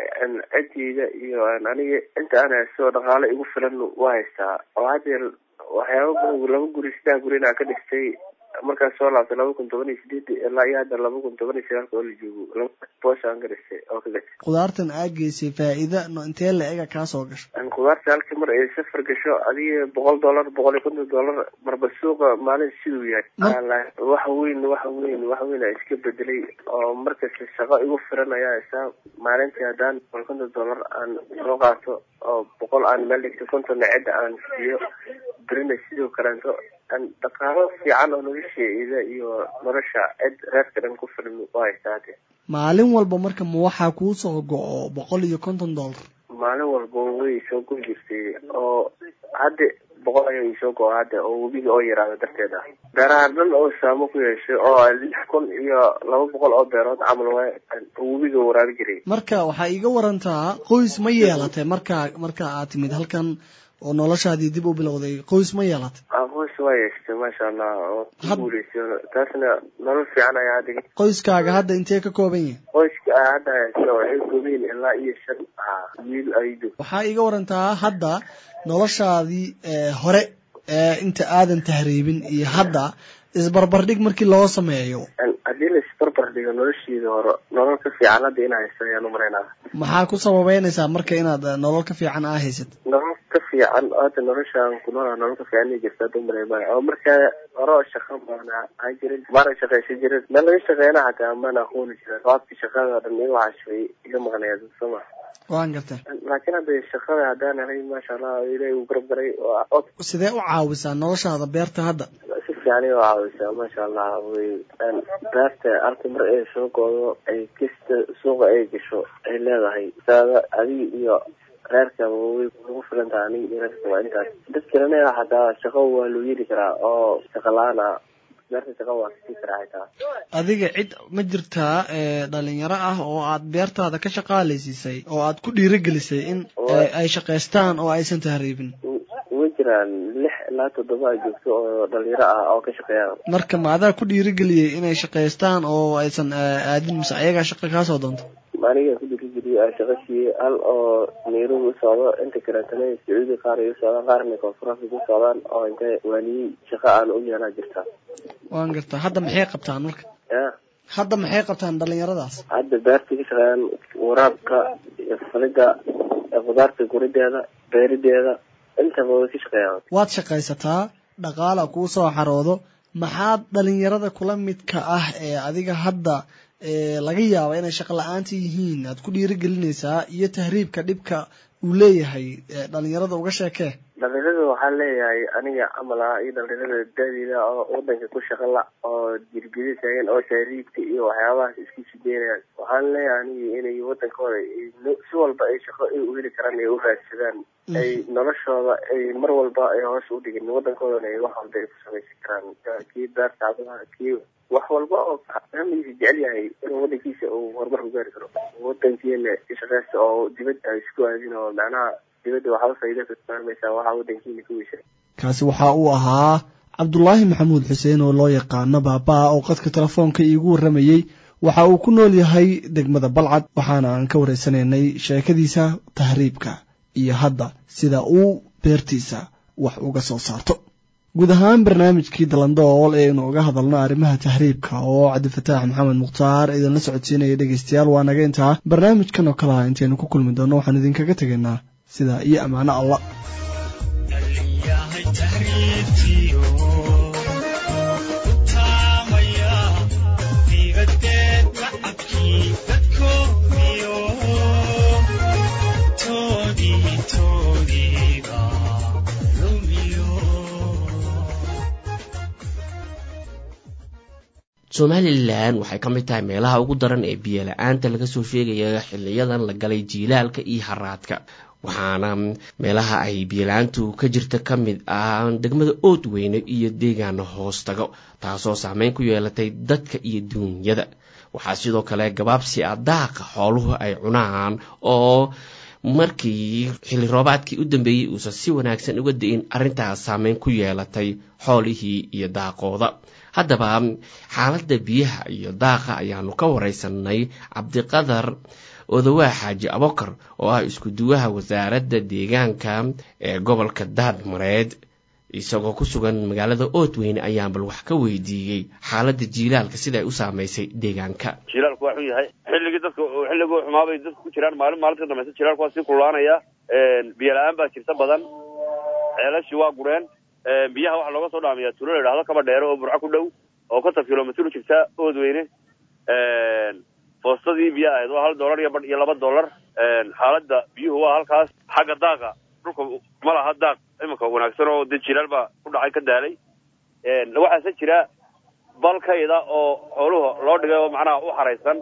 cideyda iyo aniga inta aan haysto dhaqaalo igu filan waa haystaa oo haddeer waxyaaba laba guri saddex guri inaan ka dhistay markaas soo laabtay laba kun toban iyo sideed ilaa iyo hadda laba kun toban iyo sagaalka oo la joogo laba boos aan ka dhistay oo ka gashay khudaartan aa geysay faa'iida no intee la ega kaa soo gasho khudaarta halkii mar ay safar gasho adiga boqol dollar boqol iyo konton dollar marba suuqa maalin siduu yahay wax weyn wax weyn wax weyn a iska bedelay oo markasta shaqo igu filan ayaa isaa maalintii haddaan boqol konton dollar aan soo qaato oo boqol aan meel dhigto kontonna cidda aan siiyo berina sidoo kaleeto dhaqaalo fiican oo nolosheeda iyo nolosha cid reerka dhan ku filan waa haystaate maalin walba marka ma waxaa kuu soo go-o boqol iyo konton dollar maalin walba way soo go jirtay oo hadda boqol ayaa isoo go-a hadda oo webiga oo yaraada darteed ah beeraha dhan oo saamo ku yeeshay oo lix kun iyo laba boqol oo beerood camal waa webiga waraabi jiray marka waxaa iiga warantaa qoys ma yeelatay marka marka aad timid halkan oo noloshaadii dib u bilowday qoys ma yeelatay qoys waa yeeshatay maasha allah oo ku guuleysay taasna nolol fiican ayaa hadda qoyskaaga hadda intee ka kooban yahay qoyska a hadda haysta waxay koobayin ilaa iyo shan wiil aydo waxaa iiga warantaa hadda noloshaadii hore ee inta aadan tahriibin iyo hadda isbarbardhig markii loo sameeyo haddii la isbarbar adiga noloshiida hore nolol ka fiican hadda ina haysto ayaan umalaynaa maxaa ku sababeynaysaa marka inaad nolol ka fiican aa haysat nolol ka fiican hadda noloshaan ku noolaa nolol ka fiican inay jirto hadda umalay maayo oo markaa hore oo shaqa maana aan jirin maana shaqaysan jirin meel laga shaqeyna xataa maana aqooni jirin qaabkii shaqada oo dhan iga waxaashay iga maqnaya soma waan garta laakiin hadda shaqada haddaan helay maasha allah ilaahay uu garab garay sidee u caawisaa noloshaada beerta hadda si fiican iga caawisaa maasha allah way beerta halka mar ay soo goodo ay kista suuqa ay gasho ay leedahay saada adiga iyo reerka way ugu filan tahay aniga iyo reerka waa intaas dad kalena xataa shaqo waa loo yeli karaa oo shaqa la-aan ah beerta shaqa waa kasii karaa xitaa adiga cid ma jirtaa dhalinyaro ah oo aad beertaada ka shaqaalaysiisay oo aad ku dhiirigelisay in ay shaqaystaan oo aysan tahriibin way jiraan lix ilaa toddoba a joogto oo dhalinyaro ah oo ka shaqeeya marka ma adaa ku dhiirigeliyey inay shaqaystaan oo aysan aadin mise ayagaa shaqa kaasoo doonto aniga ku dhiirigeliyey aa shaqa siiyey hal oo nairobi u socdo inta kaleetana sacuudi qaar ay u socdaan qaarna koonfur africa u socdaan oo inta waaniyey shaqa aan u yeelaa jirtaa waan gartaa hadda maxay qabtaan marka ya hadda maxay qabtaan dhalinyaradaas hadda beerta ka shaqeeyaan waraabka iyo falida khudaarta gurideeda beerideeda intaba way ka shaqeeyaan waad shaqaysataa dhaqaala kuu soo xaroodo maxaad dhalinyarada kula midka ah ee adiga hadda laga yaaba inay shaqo la-aanta yihiin aad ku dhiirigelinaysaa iyo tahriibka dhibka uu leeyahay dhalinyarada uga sheekee dhalinyarada waxaan leeyahay aniga camal ah iyo dhalinyarada daadida oo wadanka ku shaqa la oo jirgida taagan oo tahriibka iyo waxyaabahaas isku sideynayaan waxaan leeyahay aniga inay wadankooda si walba ay shaqo ay u heli karaan ay u raadsadaan ay noloshooda ay mar walba ay hoos u dhigin wadankoodana ay wax walba ay ku samaysan karaan kii beerta cabaha kii wax walba oo hamiisa jecel yahay inuu wadankiisa uu horumar ku gaari karo wadankiina shaqeysta oo dibadda ay isku aadin oo macnaha dibadda waxba faa'iida ka saarmaysaa waxaa wadankiina ka weyshay kaasi waxa uu ahaa cabdulaahi maxamuud xuseen oo loo yaqaano baabaa oo qadka telefoonka iigu warramayey waxa uu ku nool yahay degmada balcad waxaana aan ka waraysanaynay sheekadiisa tahriibka iyo hadda sida uu beertiisa wax uga soo saarto guud ahaan barnaamijkii dalandool eenu uga hadalno arrimaha tahriibka oo cabdifataax maxamed mukhtaar idinla socodsiinaya dhegeystayaal waa naga intaa barnaamijkan oo kale ah intaynu ku kulmi doonno waxaan idinkaga tegaynaa sidaa iyo ammaano allah somalilan waxay ka mid tahay meelaha ugu daran ee biyo la-aanta laga soo sheegaya xiliyadan la galay jiilaalka iyo haraadka waxaana meelaha ay biyola-aantu ka jirta ka mid ah degmada oodweyne iyo deegaana hoostago taasoo saameyn ku yeelatay dadka iyo duunyada waxaa sidoo kale gabaabsi ah daaqa xooluhu ay cunaan oo markii xilli roobaadkii u dambeeyey uusan si wanaagsan uga da-in arrintaas saameyn ku yeelatay xoolihii iyo daaqooda haddaba xaaladda biyaha iyo daaqa ayaanu ka wareysanay cabdiqadar odawaa xaaji abokar oo ah isku duwaha wasaaradda deegaanka ee gobolka daadmareed isagoo ku sugan magaalada oodweyne ayaan bal wax ka weydiiyey xaaladda jiilaalka sida ay u saamaysay deegaanka jilaalku waa xun yahay xilligii dadka xilligii xumaabay dadku ku jiraan maalin maalinta ka dambaysa jilaalku waa sii kululaanaya biyo la-aan baa jirta badan ceelashii waa gureen biyaha waxaa looga soo dhaamiyaa tuulo la yidhahdo kaba dheere oo burco ku dhow oo konton kilomitr u jirta oodweyne foostadii biyaha ahayd waa hal dollar iyo badh iyo laba dollar xaaladda biyuhu waa halkaas xagga daaqa dhulka ma laha daaq iminka wanaagsan oo dee jilaal baa ku dhacay ka daalay waxaase jira balkayda oo xooluhu loo dhigay oo macnaha u xaraysan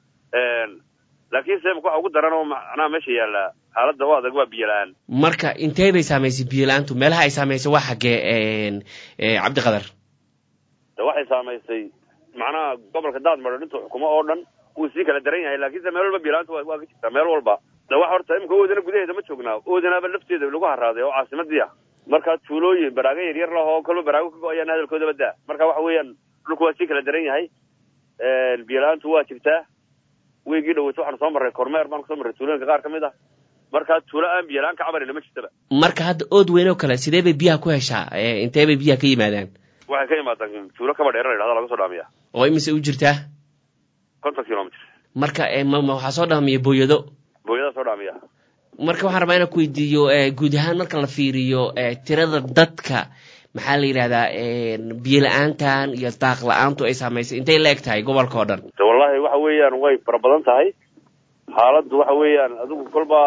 laakiin se waxa ugu daran oo macnaha meesha yaallaa xaaladda u adag waa biyo la-aan marka intee bay saamaysay biyo la-aantu meelaha ay saamaysay waa xaggee cabdiqadar de waxay saamaysay macnaha gobolka daadmaro dhinta xukumo oo dhan wuu sii kala daran yahay laakiinse meel walba biyo la-aantu waa ka jirtaa meel walba de wax horta imika oodana gudaheeda ma joognaa oodanaaba lafteeda lagu haraaday oo caasimadii ah markaa tuulooyin baraago yaryar lahoo kolba baraago ka go-ayaan hadalkoodaba daa marka waxa weeyaan dhulku waa sii kala daran yahay biyo la-aantu waa jirtaa weygii dhaweyta waxaanu soo marray kormeer baan kusoo marray tuulooyinka qaar ka mid ah markaa tuulo aan biyo la-aan ka cabanayna ma jirtaba marka hadda ood weyn oo kale sidee bay biyaha ku heshaa intee bay biyaha ka yimaadaan waxay ka yimaadaan tuulo kaba dheera la yidhahda laga soo dhaamiya oo imise u jirtaa konton kilomitr marka ma waxaa soo dhaamiya booyado booyadaa soo dhaamiya marka waxaan rabaa inaan ku weydiiyo guud ahaan marka la fiiriyo tirada dadka maxaa la yidhahdaa biyo la-aantan iyo daaq la-aantu ay saamaysay intay la eg tahay gobolka oo dhan wallahi waxa weeyaan way fara badan tahay xaaladdu waxa weeyaan adigu kolba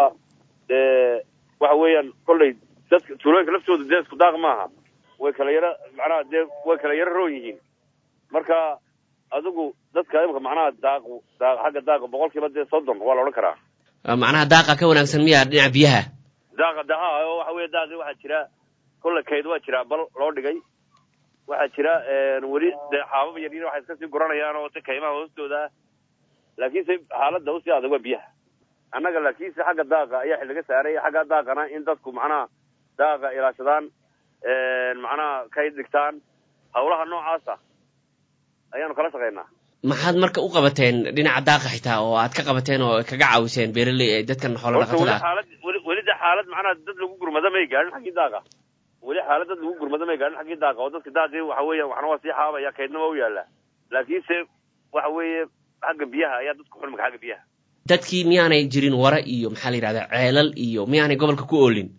dee waxa weeyaan kolley dadka tuulooyinka laftooda dee isku daaq maaha way kala yaro macnaha dee way kala yaro roon yihiin marka adigu dadka imika macnaha daaqu daaq xagga daaqa boqol kiiba dee soddon waa la odhan karaa macnaha daaqa ka wanaagsan miya dhinaca biyaha daaqa daha oo waxa weya daaqi waxaa jira kolle kayd waa jiraa bal loo dhigay waxaa jira weli dee xaabab yaryar waxay iska sii guranayaan oo si kaymaha hoostooda ah laakiinse xaaladda usii adag waa biyaha annaga laakiinse xagga daaqa ayaa xil laga saaray xagga daaqana in dadku macnaha daaqa ilaashadaan macnaha kayd dhigtaan hawlaha noocaasa ayaanu kala shaqaynaa maxaad marka u qabateen dhinaca daaqa xitaa oo aad ka qabateen oo kaga caawiseen beeraley dadkan xoolo dhaqatada ah xaalad weli weli de xaalad macnaha dad lagu gurmada may gaadhin xaggii daaqa weli xaalad dad lagu gurmada may gaadhin xaggii daaqa oo dadka daaqii waxa weeyaan waxna waa sii xaabaya kaydna waa u yaallaa laakiinse waxa weeye xagga biyaha ayaa dadku xulmaka xagga biyaha dadkii miyaanay jirin wara iyo maxaa la yidhahdaa ceelal iyo miyaanay gobolka ku oolin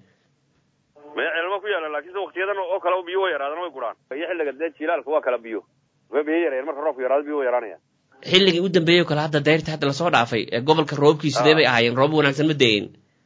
maya ceelal waa ku yaalla laakiinse waktiyadan oo kale biyo way yaraadana way guraan iyo xilliga dee jilaalka waa kala biyo waa biyo yarayaan marka roobku yaraado biyo way yaraanaya xilligii u dambeeyey o kale hadda dayrta hadda lasoo dhaafay gobolka roobkii sidee bay ahaayeen roob wanaagsan ma dayin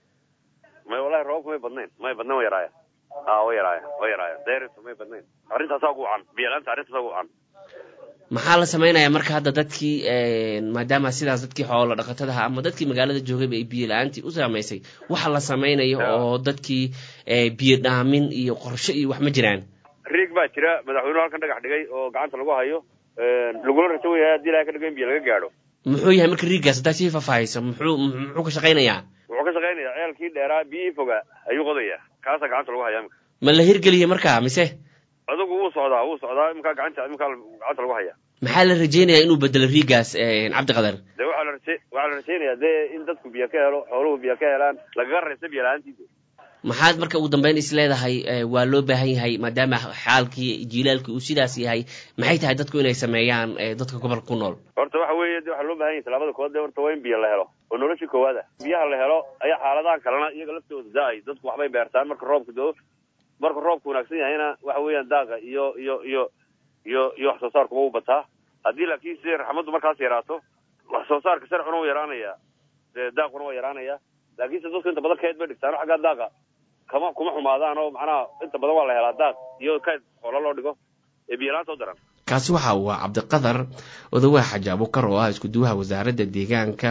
may wallahi roobku may badnayn may badnayn way yaraaya a way yaraaya way yaraaya dayrtu may badnayn arrintaasaa ugu wacan biyalaanta arrintaasa ugu wacan maxaa la samaynayaa marka hadda dadkii maadaama sidaas dadkii xoolo dhaqatadaha ama dadkii magaalada joogayba ay biyo la-aantii u saamaysay waxa la samaynayo oo dadkii biyo dhaamin iyo qorshe iyo wax ma jiraan riig baa jira madaxweynuhu halkan dhagax dhigay oo gacanta lagu hayo lagula rajo yahay haddii ilahay ka dhigo in biyo laga gaadho muxuu yahay marka riiggaas haddaa sii faahfaahayso muxuu muxuu ka shaqaynayaa wuxuu ka shaqaynayaa ceelkii dheeraa biyihii fogaa ayuu qodayaa kaasaa gacanta lagu hayaa imika ma la hirgeliyey markaa mise adigu wuu socdaa wuu socdaa iminkaa gacanta iminkaa gacanta lagu hayaa maxaa la rajeynayaa inuu bedelo riiggaas cabdiqadar dee waxaa la raje waxaa la rajeynayaa dee in dadku biyo ka helo xooluhu biyo ka helaan lagaga raysta biyo la-aantiisa maxaad marka ugu dambeyn is leedahay waa loo baahan yahay maadaama xaalkii jiilaalkii uu sidaas yahay maxay tahay dadku inay sameeyaan dadka gobolka ku nool horta waxa weeye de waxaa loo bahan yahay tallaabada kood de horta waa in biyo la helo oo noloshii koowaad ah biyaha la helo ayaa xaaladahan kalena iyaga laftooda da-ay dadku waxbay beertaan marka roobku do marka roobku wanaagsan yahayna waxa weeyaan daaqa iyo iyo iyo iyo iyo wax soo saarkuba u bataa haddii laakiin se raxmaddu markaas yaraato wax soo saarka sharcuna u yaraanaya dee daaquna waa yaraanaya laakiinse dadku inta badan kayd bay dhigtaan xaggaa daaqa kama kuma xumaadaan oo macnaha inta badan waa la helaa daaq iyo kayd xoolo loo dhigo ee biyalaanta u daran kaasi waxa uu ah cabdiqadar odawaha xaji abukar oo ah iskuduwaha wasaaradda deegaanka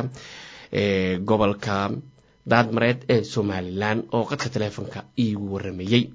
ee gobolka daadmareed ee somalilan oo qadka taleefonka iigu waramayey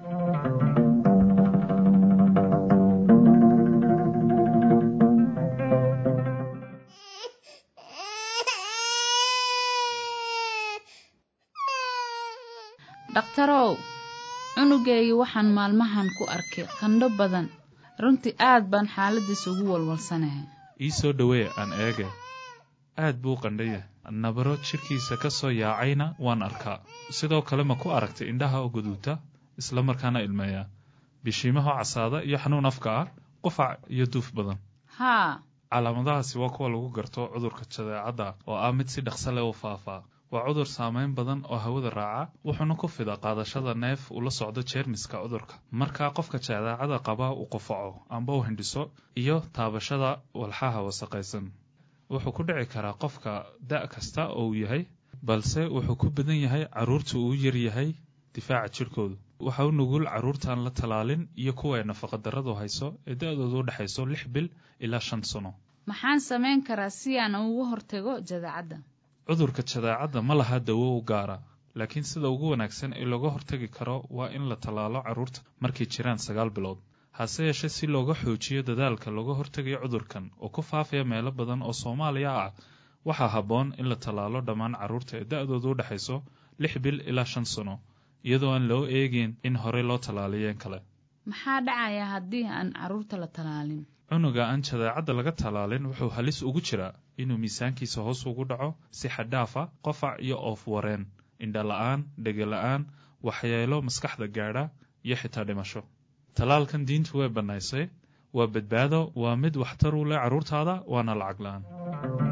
dhakhtarow cunugeygii waxaan maalmahan ku arkay qandho badan runtii aad baan xaaladiis ugu walwalsanahay ii soo dhowee aan eege aad buu qandhaya nabaro jidhkiisa ka soo yaacayna waan arkaa sidoo kale ma ku aragtay indhaha oo guduuta isla markaana ilmeeya bishiimaho casaada iyo xanuun afka ah qufac iyo duuf badan haa calaamadahaasi waa kuwa lagu garto cudurka jadeecadda oo ah mid si dhaqso leh u faafaa waa cudur saameyn badan oo hawada raaca wuxuuna ku fida qaadashada neef ula socdo jeermiska cudurka markaa qofka jadeecada qaba uu qufaco amba u hindhiso iyo taabashada walxaha wasaqaysan wuxuu ku dhici karaa qofka da' kasta oo uu yahay balse wuxuu ku badan yahay carruurta uu yar yahay difaaca jidhkoodu waxa u nugul carruurtaan la talaalin iyo kuwa ay nafaqadarradu hayso ee da-doodu u dhexayso lix bil ilaa shan sano maxaan samayn karaa si aan uga hortago jadeecadda cudurka jadeecadda ma laha dawo u gaara laakiin sida ugu wanaagsan ee looga hortagi karo waa in la tallaalo carruurta markay jiraan sagaal bilood hase yeeshee si looga xoojiyo dadaalka looga hortagayo cudurkan oo ku faafaya meelo badan oo soomaaliya ah waxaa habboon in la tallaalo dhammaan carruurta ee da-doodu u dhexayso lix bil ilaa shan sano iyadoo aan loo eegin in horey loo tallaaliyeen kale maxaa dhacaya haddii aan carruurta la tallaalin cunuga aan jadeecadda laga tallaalin wuxuu halis ugu jiraa inuu miisaankiisa hoos ugu dhaco si xaddhaafa qofac iyo oof wareen indha la-aan dhega la-aan waxyeelo maskaxda gaadha iyo xitaa dhimasho tallaalkan diintu way bannaysay waa badbaado waa mid waxtar u leh carruurtaada waana lacag la-aan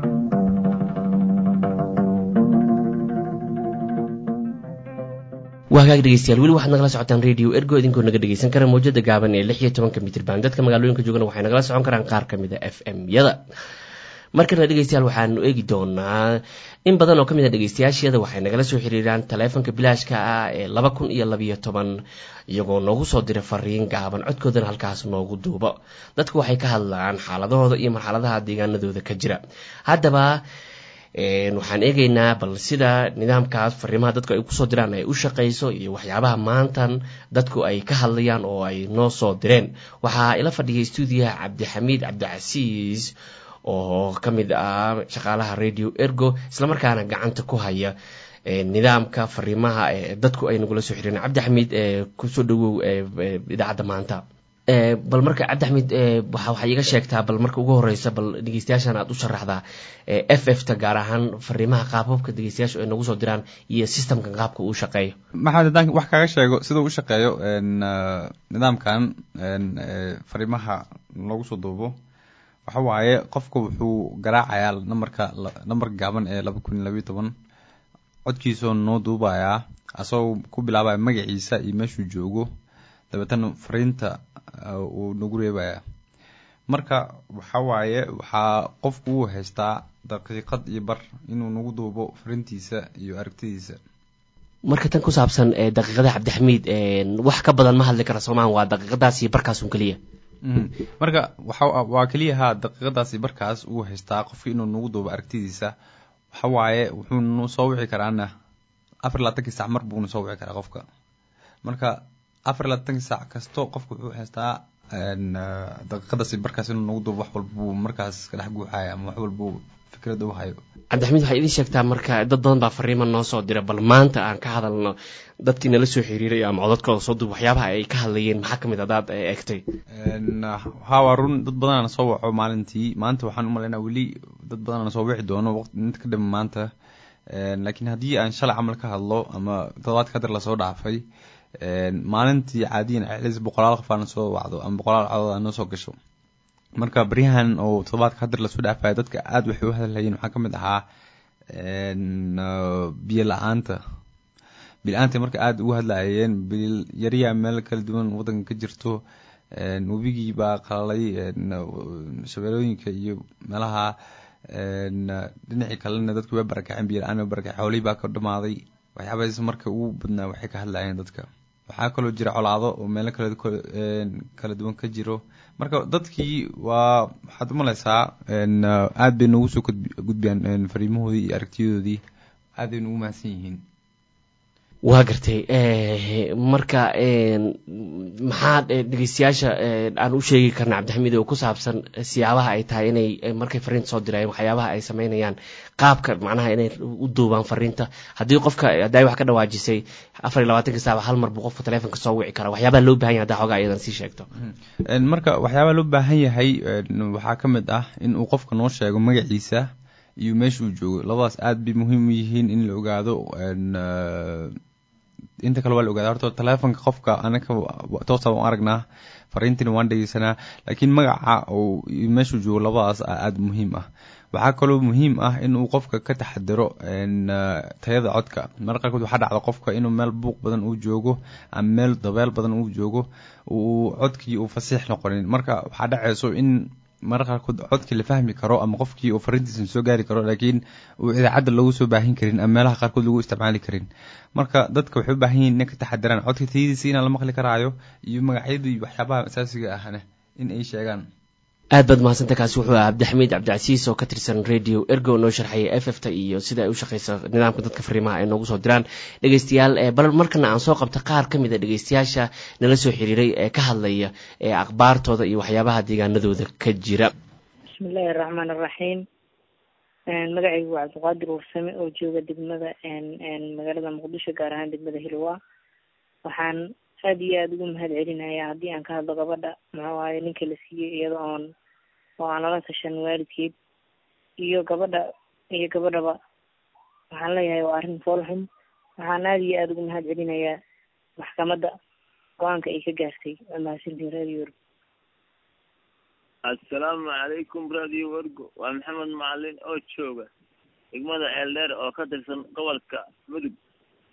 waa hagaag dhegeystayaal weli waxaad nagala socotaan radio ergo idinkoo naga dhegeysan kara mawjada gaaban ee lix iyo tobanka mitrban dadka magaalooyinka joogana waxay nagala socon karaan qaar ka mid a f m yada markana dhegeystayaal waxaanu eegi doonaa in badan oo ka mid a dhegeystayaashyada waxay nagala soo xiriiraan taleefonka bilaashka ah ee laba kun iyo labayo toban iyagoo noogu soo dira fariin gaaban codkoodana halkaas noogu duubo dadku waxay ka hadlaan xaaladahooda iyo marxaladaha deegaanadooda ka jira haddaba waxaan eegaynaa bal sida nidaamkaas fariimaha dadku ay kusoo diraan ay u shaqayso iyo waxyaabaha maantan dadku ay ka hadlayaan oo ay noo soo direen waxaa ila fadhiyay stuudiyaha cabdixamiid cabdicasiis oo ka mid ah shaqaalaha radio ergo islamarkaana gacanta ku haya nidaamka fariimaha dadku ay nagula soo xiriireen cabdixamiid kusoo dhawow idaacadda maanta bal marka cabdixamiid waxaa iga sheegtaa bal marka ugu horeysa bal dhegeystayaashan aad u sharaxdaa f f ta gaar ahaan fariimaha qaababka dhegeystayaashu ay nagu soo diraan iyo systemkan qaabka uu shaqeeyo maxamed haddaan wax kaaga sheego sida uu shaqeeyo nidaamkan fariimaha lagu soo duubo waxa waaye qofka wuxuu garaacayaa nambarka nambarka gaaban ee laba kun iyo labayo toban codkiisoo noo duubayaa asagoo ku bilaabaya magaciisa iyo meeshuu joogo dabeetana fariinta uu nagu reebayaa marka waxa waaye waxaa qofku uu haystaa daqiiqad iyo bar inuu nagu duubo fariintiisa iyo aragtidiisa marka tan ku saabsan daqiiqada cabdixamiid wax ka badan ma hadli kara soomaan waa daqiiqadaas iyo barkaasun keliya marka waxa waa keliyaha daqiiqadaasi barkaas uu haystaa qofka inuu nagu duubo aragtidiisa waxa waaye wuxuu nu soo wici karaana afar labaatankii sac mar buuna soo wici karaa qofka marka afar labaatankii sac kasto qofka wuxuu haystaa daqiiqadaasi barkaas inuu nagu duubo wax walbuu markaas ka dhex guuxaya ama wax walbuu fikrada u hayo cabdixamiid waxay idiin sheegtaa marka dad badan baa fariima noo soo dira bal maanta aan ka hadalno dadkii nala soo xiriiray ama codadkooda soo duub waxyaabaha ay ka hadlayeen maxaa kamid adaad eegtay haa waa run dad badanana soo waco maalintii maanta waxaan umalaynaa weli dad badanana soo wici doono waqti inta ka dhima maanta laakiin haddii aan shalay camal ka hadlo ama todobaadka hadir lasoo dhaafay maalintii caadiyan celis boqolaal qof aana soo wacdo ama boqolaal codood aa noo soo gasho marka baryahan oo todobaadka hadir lasoo dhaafaya dadka aada waxay u hadlayeen waxaa kamid ahaa biyo la-aanta bil-aanta marka aada ugu hadlayeen bil yaryaa meel kala duwan wadanka ka jirto webigii baa qalalay shabeelooyinka iyo meelaha dhinacii kalena dadku way barakaceen biyo la-aan way barakaceen xoolihii baa ka dhamaaday waxyaabahaas marka ugu badnaa waxay ka hadlayeen dadka waxaa kaloo jira colaado oo meelo kala kala duwan ka jiro marka dadkii waa waxaad umaleysaa aad bay noogu soo gudbiyaan fariimahoodii iyo aragtiyadoodii aad bay noogu mahadsan yihiin waa gartay marka maxaa dhegeystayaasha aan u sheegi karna cabdixamiid oo ku saabsan siyaabaha ay tahay inay markay fariinta soo dirayeen waxyaabaha ay sameynayaan qaabka macnaha inay u duubaan fariinta haddii qofka hadday wax ka dhawaajisay afar iyo labaatanka saaca hal mar buu qofka taleefonka soo wici kara waxyaabaha loo bahan yahay haddaa xoogaa iyadan sii sheegto marka waxyaabaha loo baahan yahay waxaa ka mid ah in uu qofka noo sheego magaciisa iyo meesha uu joogo labadaas aada bay muhiim u yihiin in la ogaado inta kale waa la ogaada horta taleefonka qofka anaka toosa waan aragnaa fariintina waan dhegeysanaa laakiin magaca oo meeshuu joogo labadaas aada muhiim ah waxaa kaloo muhiim ah in uu qofka ka taxadiro tayada codka mar qaarkood waxaa dhacda qofka inuu meel buuq badan uu joogo ama meel dabeel badan uu joogo uu codkii uu fasiix noqonin marka waxaa dhaceyso in marar qaarkood codkii la fahmi karo ama qofkii uu fariintiisa soo gaari karo laakiin uu idaacadda lagu soo baahin karin ama meelaha qaarkood lagu isticmaali karin marka dadka waxay u baahan yihin inay ka taxadiraan codka tayadiisa inaan la maqli karaayo iyo magacyada iyo waxyaabaha asaasiga ahna in ay sheegaan aad baad mahadsanta kaasi wuxuu ahaa cabdixamiid cabdicasiis oo ka tirsan radio ergo noo sharxaya f f ta iyo sida ay u shaqeyso nidaamka dadka fariimaha ay noogu soo diraan dhegeystayaal bal markana aan soo qabta qaar ka mid a dhegeystayaasha nala soo xiriiray ee ka hadlaya ee akhbaartooda iyo waxyaabaha deegaanadooda ka jira bismillahi araxmaan araxiim magacaygu waa cabdiqaadir warsame oo jooga degmada magaalada muqdisho gaar ahaan degmada hilwa waxaan aada iyo aada ugu mahad celinayaa haddii aan ka hadlo gabadha muxuu ahaye ninka la siiyey iyada oon oo aan lala tashan waalidkeed iyo gabadha iyo gabadhaba waxaan leeyahay waa arrin foolxum waxaan aada iyo aada ugu mahad celinayaa maxkamadda go-aanka ay ka gaartay waa mahadsantiin radio ergo assalaamu calaykum radio ergo waa maxamed macalin oo jooga degmada ceeldheer oo ka tirsan gobolka mudug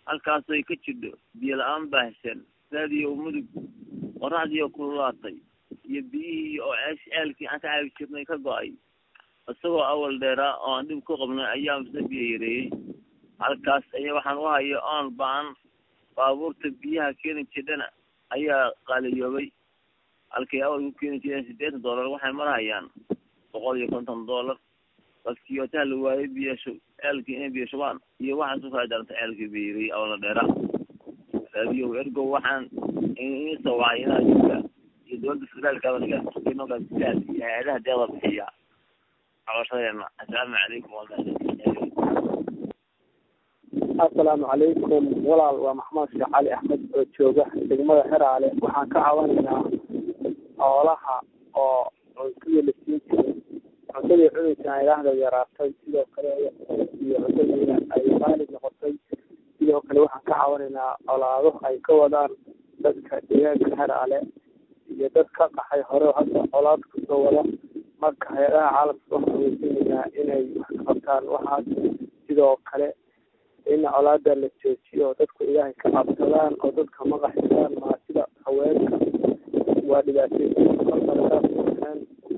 halkaasoo ay ka jidho biyo la-aan baahsan raadiyo mudug qoraxdiioo kululaatay iyo biyihii oo ceesh ceelkii aan ka caabi jirnay ka go-ay isagoo awal dheeraa oo aan dhib ku qabnay ayaa mise biyo yareeyey halkaas ayaa waxaan u haya oon ba-an baabuurta biyaha keeni jirdhana ayaa qaaliyoobay halkay awal ku keeni jireen siddeetan dollar waxay marhayaan boqol iyo konton dollar baskiyootaha la waayay biyasho ceelkii inay biyo shubaan iyo waxaas ukaa daranta ceelkii biyo yareeyey awalna dheeraa raadiyo ergo waxaan in soo wacay inaa jirka iyo dowladda federaalka gaarsiinookaas iyo hay-adaha deeqda bixiya cabashadeena assalaamu calaykum assalaamu calaykum walaal waa maxamed sheekh cali axmed oo jooga degmada xeraale waxaan ka cabanaynaa xoolaha oo cuntada la siin jiray cuntadii cunaysaa ilaahda yaraatay sidoo kale iyo cuntadiina ay qaali noqotay sidoo kale waxaan ka cabanaynaa colaado ay ka wadaan dadka deegaanka xeraale iyo dad ka qaxay hore hadda colaad kasoo wada marka hay-adaha caalamka waxaan weydiinaynaa inay wax ka qabtaan waxaas sidoo kale in colaada la joojiyo oo dadku ilaahay ka cabsadaan oo dadka maqaxsadaan maa sida haweenka waa dhibaateysan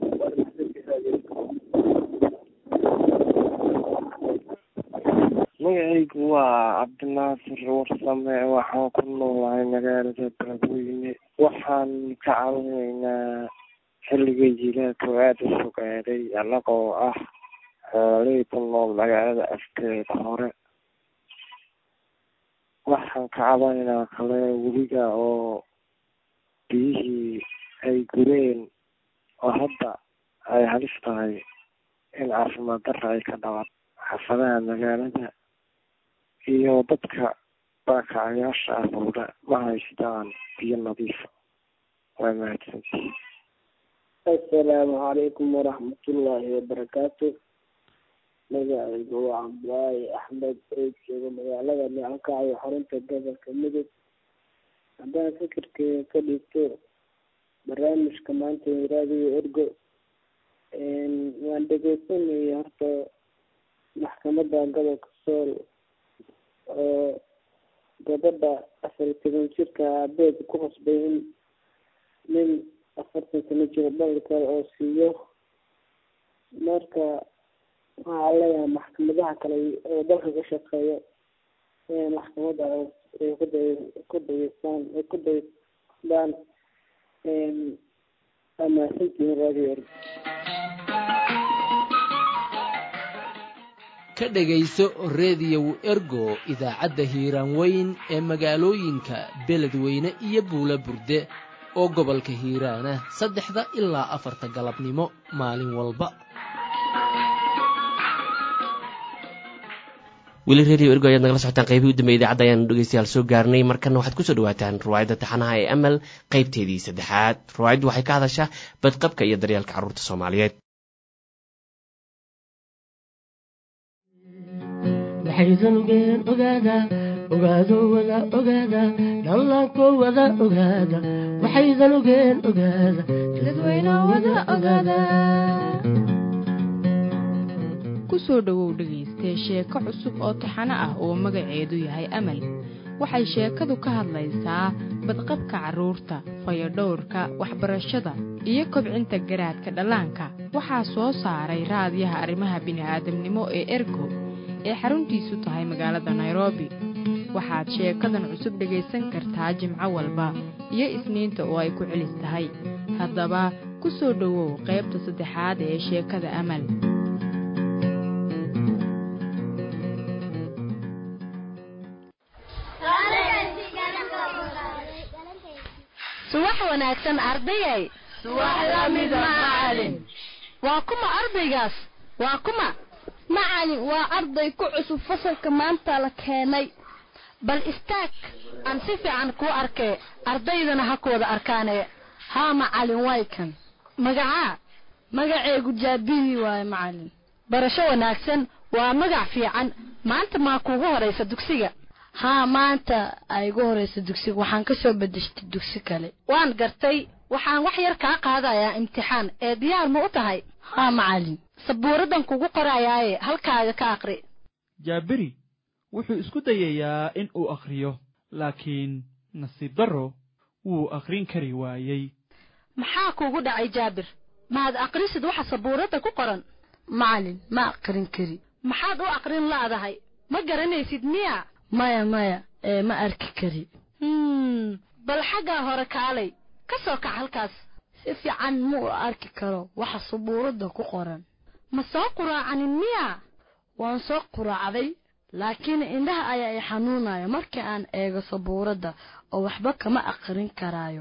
magacaygu waa cabdinaasir warsame waxaan ku noolahay magaalada beledweyne waxaan ka cabanaynaa xilliga jilaadka oo aada u fogaaday annagoo ah xoolihii ku nool magaalada afteeda hore waxaan ka cabanaynaa kale weliga oo biyihii ay gureen oo hadda ay halis tahay in caafimaad darra ay ka dhawaan xaafadaha magaalada iyo dadka baakacayaasha ah bowdha ma haystaan biyo nadiifa waa mahadsantihi assalaamu calaykum waraxmatullaahi wabarakaatu magacaygu waa cabdulaahi axmed oo jooga magaalada lecankacyo xarunta gobolka mudug haddaan fikirkeyga ka dhigto barnaamijka maanta raadiyo ergo waan dhegeysanayay horta maxkamadda gobolka sool oo gabadha afar iyo toban jirka aabeed ku qasbay in nin afartan sano jiro dhali kale oo siiyo marka waxaa leeyahay maxkamadaha kale oo dalka ka shaqeeya inay maxkamadda ay ku day ku dayeystaan ay ku dayeystaan amaasantihiin raadiyo ergo ka dhegayso reediyow ergo idaacadda hiiraan weyn ee magaalooyinka beledweyne iyo buula burde oo gobolka hiiraana saddexda ilaa afarta galabnimo maalin walba weli redio ergo ayaad nagala socotaan qaybihii u dambeeyay idaacadda ayaanu dhegeystayaal soo gaarnay markana waxaad kusoo dhawaataan riwaayadda taxanaha ee amal qaybteedii saddexaad riwaayaddu waxay ka hadashaa badqabka iyo daryeelka carruurta soomaaliyeed waxaydanugeen ogaada ogaado wada ogaada dhallaanko wada ogaada waxaydanugeen ogaada dadweyno wada ogaada kusoo dhowow dhegaystee sheeko cusub oo taxano ah oo magaceedu yahay amal waxay sheekadu ka hadlaysaa badqabka carruurta fayodhowrka waxbarashada iyo kobcinta garaadka dhallaanka waxaa soo saaray raadiyaha arrimaha bini'aadamnimo ee ergo ee xaruntiisu tahay magaalada nairobi waxaad sheekadan cusub dhegaysan kartaa jimco walba iyo isniinta oo ay ku celis tahay haddaba ku soo dhowow qaybta saddexaad ee sheekada amal subax wanaagsan ardayay waa kuma ardaygaas waa kuma macalin waa arday ku cusub fasalka maanta la keenay bal istaag aan si fiican kuu arkee ardaydana ha ku wada arkaane haa macalin way kan magacaa magaceegu jaabidii waaye macalin barasho wanaagsan waa magac fiican maanta maa kuugu horaysa dugsiga haa maanta ay igu horaysa dugsiga waxaan ka soo bedeshtay dugsi kale waan gartay waxaan wax yar kaa qaadayaa imtixaan ee diyaar ma u tahay haa macalin sabuuradan kugu qorayaaye halkaaga ka aqri jaabiri wuxuu isku dayayaa in uu akhriyo laakiin nasiib darro wuu akhrin kari waayey maxaa kuugu dhacay jaabir maad aqrisid waxa sabuuradda ku qoran macalin ma aqrin kari maxaad u aqrin la'dahay ma garanaysid miya maya maya ee ma arki kari hmm bal xaggaa hore kaalay ka soo kac halkaas si fiican ma u arki karo waxa sabuuradda ku qoran ma soo quraacanin miya waan soo quraacday laakiin indhaha ayaa i xanuunaya markii aan eego sabuuradda oo waxba kama aqrin karaayo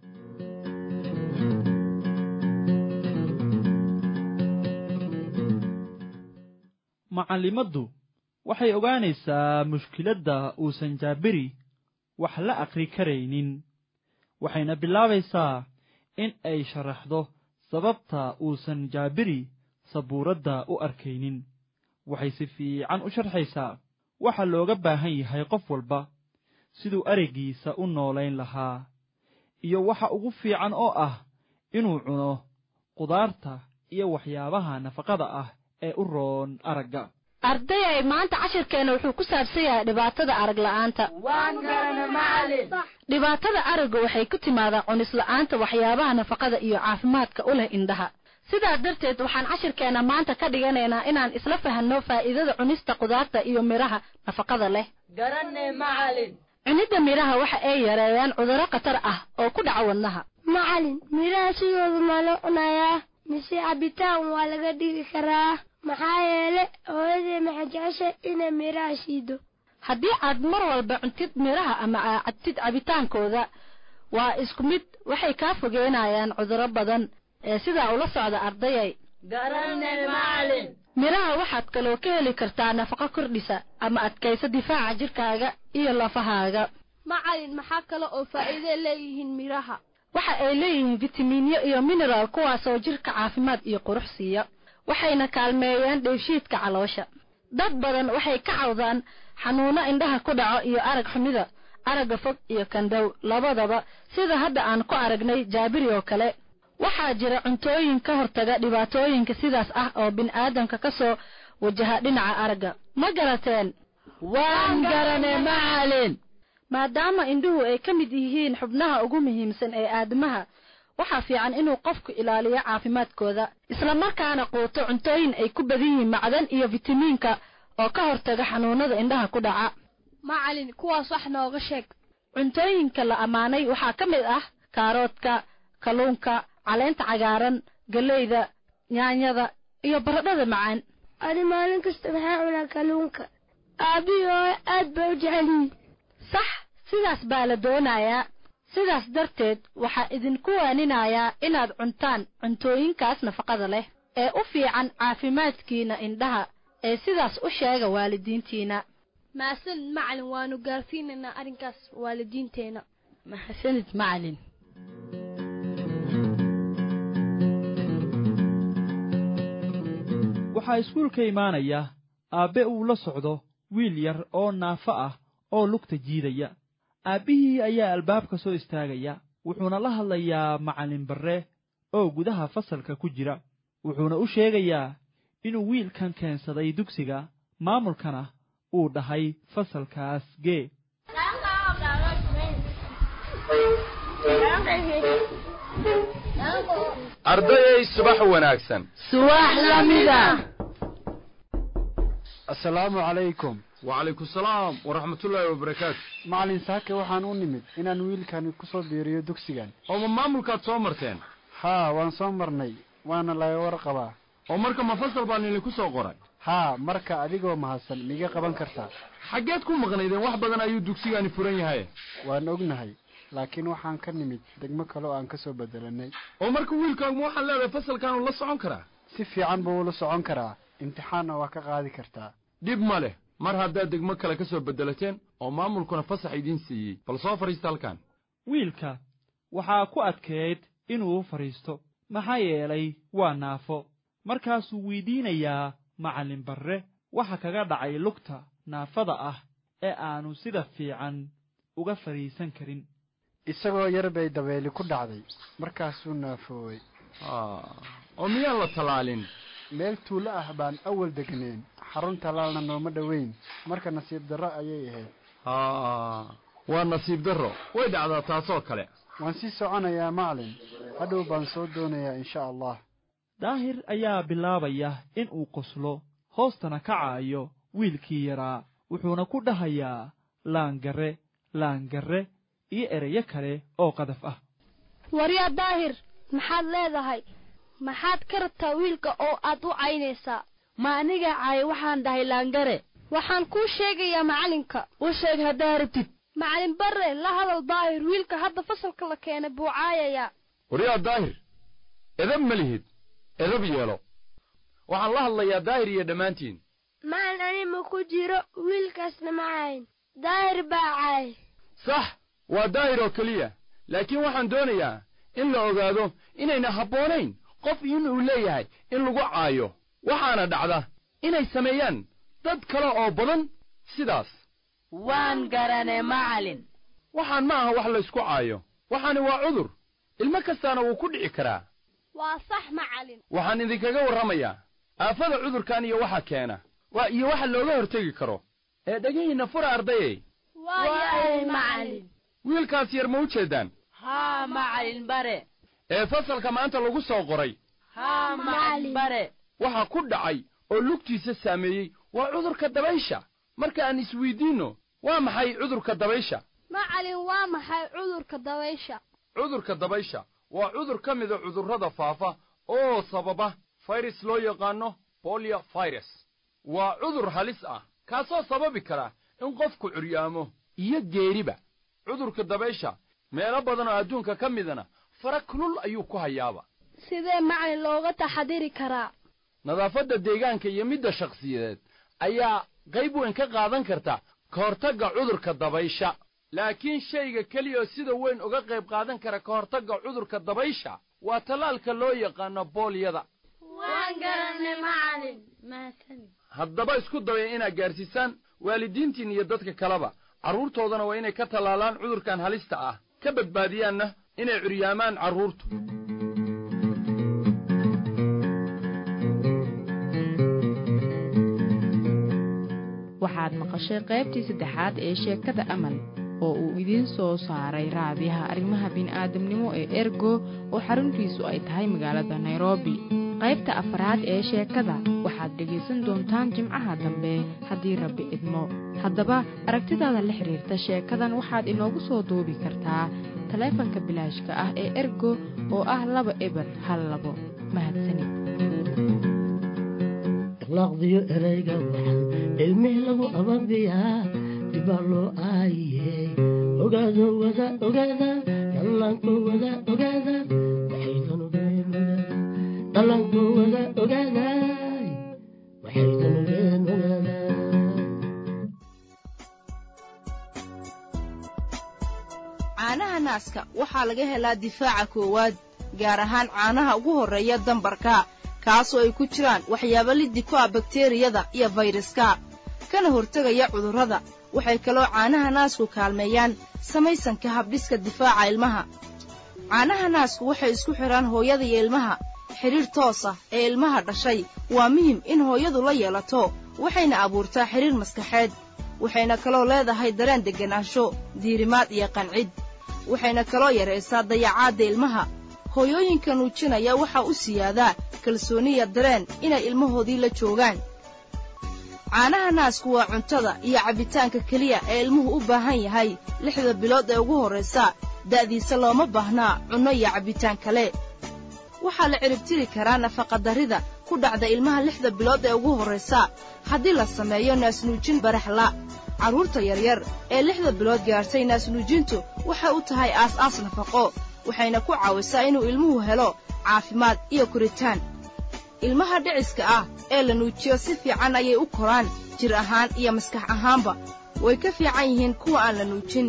macallimaddu waxay ogaanaysaa mushkiladda uusan jaabiri wax la aqri karaynin waxayna bilaabaysaa in ay sharaxdo sababta uusan jaabiri sabuuradda u arkaynin waxay si fiican u sharxaysaa waxa looga baahan yahay qof walba siduu ereygiisa u noolayn lahaa iyo waxa ugu fiican oo ah inuu cuno qudaarta iyo waxyaabaha nafaqada ah ee u roon aragga ardayay maanta cashirkeenna wuxuu ku saabsan yahay dhibaatada arag la'aanta dhibaatada aragga waxay ku timaadaa cunis la'aanta waxyaabaha nafaqada iyo caafimaadka u leh indhaha sidaas darteed waxaan cashirkeenna maanta ka dhiganaynaa inaan isla fahanno faa'iidada cunista qudaarta iyo midhaha nafaqada leh cunidda midhaha waxa ay yareeyaan cudurro khatar ah oo ku dhaca wadnaha macalin midhaha sidooda maa loo cunayaa mise cabitaan waa laga dhigi karaa maxaa yeele hooyadee maxay jeceshay inay midhaha shiido haddii aad mar walba cuntid midhaha ama aa cabtid cabitaankooda waa isku mid waxay kaa fogeynayaan cudurro badan ee sidaa ula socda ardayay midhaha waxaad kaloo ka heli kartaa nafaqo kordhisa ama adkaysa difaaca jirkaaga iyo lafahaaga macalin maxaa kale oo faa'iide leeyihiin midhaha waxa ay leeyihiin fitamiinyo iyo mineral kuwaasoo jirka caafimaad iyo qurux siiya waxayna kaalmeeyaan dheefshiidka caloosha dad badan waxay ka cawdaan xanuuno indhaha ku dhaco iyo arag xumida aragga fog iyo kandhow labadaba sida hadda aan ku aragnay jaabiri oo kale waxaa jira cuntooyin ka hortaga dhibaatooyinka sidaas ah oo bini'aadamka ka soo wajaha dhinaca aragga ma garateen waan garane macalin maadaama indhuhu ay ka mid yihiin xubnaha ugu muhiimsan ee aadamaha waxaa fiican inuu qofku ilaaliyo caafimaadkooda isla markaana quuto cuntooyin ay ku badan yihiin macdan iyo fitamiinka oo ka hortaga xanuunada indhaha ku dhaca macalin kuwaas wax nooga sheeg cuntooyinka la ammaanay waxaa ka mid ah kaaroodka kalluunka caleenta cagaaran galleyda yaanyada iyo baradhada macaan ani maalin kasta maxaa cunaa kalluunka aabbihi hooyo aad bay u jecelyihin sax sidaas baa la doonayaa sidaas darteed waxaa idinku waaninayaa inaad cuntaan cuntooyinkaas nafaqada leh ee u fiican caafimaadkiina indhaha ee sidaas u sheega waalidiintiina mahadsanid macalin waanu gaarsiinaynaa arrinkaas waalidiinteena mahadsanid macalin waxaa iskuulka imaanaya aabbe uu la socdo wiil yar oo naafo ah oo lugta jiidaya aabbihii ayaa albaabka soo istaagaya wuxuuna la hadlayaa macallin barre oo gudaha fasalka ku jira wuxuuna u sheegayaa inuu wiilkan keensaday dugsiga maamulkana uu dhahay fasalkaas gee ardayay subax wanaagsan subax lamida assalaamu calaykum wacalaykum salaam waraxmatullaahi wabarakaatu macalin saake waxaan u nimid inaan wiilkani ku soo biiriyo dugsigan oo ma maamulkaad soo marteen haa waan soo marnay waana laga warqabaa oo marka ma fasal baan idinku soo qoray haa marka adigoo mahadsan miga qaban kartaa xaggeed ku maqnaydeen wax badan ayuu dugsigani furan yahay waan ognahay laakiin waxaan ka nimid degmo kale oo aan ka soo bedelanay oo marka wiilkaagu waxaan leedahay fasalkaanu la socon karaa si fiican buu ula socon karaa imtixaanna waa ka qaadi kartaa dhib ma leh mar haddaad degmo kale ka soo bedelateen oo maamulkuna fasax idiin siiyey bal soo fadhiista halkan wiilka waxaa ku adkeed inuu fadhiisto maxaa yeelay waa naafo markaasuu weydiinayaa macallin barre waxa kaga dhacay lugta naafada ah ee aanu sida fiican uga fadhiisan karin isagoo yar bay dabeeli ku dhacday markaasuu naafoowey oo miyaan la tallaalin meel tuulo ah baan awal degneen xarun tallaalna nooma dhoweyn marka nasiib darro ayay ahayd haa waa nasiib darro way dhacdaa taasoo kale waan sii soconayaa macalin hadhow baan soo doonayaa insha allah daahir ayaa bilaabaya in uu qoslo hoostana ka caayo wiilkii yaraa wuxuuna ku dhahayaa laangare laangare iyo ereyo kale oo qadaf ah waryaa daahir maxaad leedahay maxaad ka rabtaa wiilka oo aad u caynaysaa ma aniga caay waxaan dhahay laangare waxaan kuu sheegayaa macalinka u sheeg haddaa rabtid macalin barre la hadal daahir wiilka hadda fasalka la keenay buu caayayaa waryaa daahir edab ma lihid edab yeelo waxaan la hadlayaa daahir iyo dhammaantiin macalin ani ma ku jiro wiilkaasna ma cayn daahir baa caay sax waa daahir oo keliya laakiin waxaan doonayaa in la ogaado inayna habboonayn qof inuu leeyahay in lagu caayo waxaana dhacda inay sameeyaan dad kale oo badan sidaas waan garanay macalin waxaan ma aha wax laysku caayo waxaani waa cudur ilmo kastaana wuu ku dhici karaa waa sax macalin waxaan idinkaga warramayaa aafada cudurkan iyo waxa keena waa iyo waxa looga hortegi karo ee dhegihiinna fura ardayey waayay macalin wiilkaas yar ma u jeedaan haa macalin bare ee fasalka maanta lagu soo qoray haa macalin bare waxa ku dhacay oo lugtiisa saameeyey waa cudurka dabaysha marka aan isweydiinno waa maxay cudurka dabaysha macalin waa maxay cudurka dabaysha cudurka dabaysha waa cudur ka mida cudurrada faafa oo sababa fayrus loo yaqaanno bolio virus waa cudur halis ah kaasoo sababi kara in qofku curyaamo iyo geeriba cudurka dabaysha meelo badan oo adduunka ka midana fara kulul ayuu ku hayaaba sidee macalin looga taxadiri karaa nadaafadda deegaanka iyo midda shakhsiyadeed ayaa qayb weyn ka qaadan karta ka hortagga cudurka dabaysha laakiin shayga keliya oo sida weyn uga qayb qaadan kara ka hortagga cudurka dabaysha waa tallaalka loo yaqaano boolyada waan garanay macalin haddaba isku daya inaad gaarsiisaan waalidiintiin iyo dadka kaleba carruurtoodana waa inay ka tallaalaan cudurkan halista ah ka badbaadiyaanna inay curyaamaan carruurtu waxaad maqashay qaybtii saddexaad ee sheekada amal oo uu idiin soo saaray raadiyaha arrimaha bini'aadamnimo ee ergo oo xaruntiisu ay tahay magaalada nairobi qaybta afaraad ee sheekada waxaad dhegaysan doontaan jimcaha dambe haddii rabbi idmo haddaba aragtidaada la xidhiirta sheekadan waxaad inoogu soo duubi kartaa taleefanka bilaashka ah ee ergo oo ah laba eber hal labo mahadsanid akhlaaqdiyo erayga waxan cilmih lagu ababiyaa dibaa loo aayiye ogaado wada ogaada dhallaanko wada ogaada waxaydan ogeen ogaada dhallaanko wada ogaada waxaydan ogeen ogaada caanaha naaska waxaa laga helaa difaaca koowaad gaar ahaan caanaha ugu horreeya dambarka kaasoo ay ku jiraan waxyaabo liddi ku ah bakteriyada iyo fayraska kana hortegaya cudurrada waxay kaloo caanaha naasku kaalmeeyaan samaysanka habdhiska difaaca ilmaha caanaha naasku waxay isku xidhaan hooyada iyo ilmaha xidhiir toos ah ee ilmaha dhashay waa muhim in hooyadu la yeelato waxayna abuurtaa xidhiir maskaxeed waxayna kaloo leedahay dareen degganaansho diirimaad iyo qancid waxayna kaloo yaraysaa dayacaadda ilmaha hooyooyinka nuujinaya waxaa u siyaadaa kalsooniya dareen inay ilmahoodii la joogaan caanaha naasku waa cuntada iyo cabbitaanka keliya ee ilmuhu u baahan yahay lixda bilood ee ugu horraysa da'diisa looma baahnaa cunno iyo cabbitaan kale waxaa la ciribtiri karaa nafaqadarrida ku dhacda ilmaha lixda bilood ee ugu horraysa haddii la sameeyo naasnuujin baraxla carruurta yaryar ee lixda bilood gaartay naasnuujintu waxay u tahay aas-aas nafaqo waxayna ku caawisaa inuu ilmuhu helo caafimaad iyo koritaan ilmaha dhiciska ah ee la nuujiyo si fiican ayay u koraan jir ahaan iyo maskax ahaanba way ka fiican yihiin kuwa aan la nuujin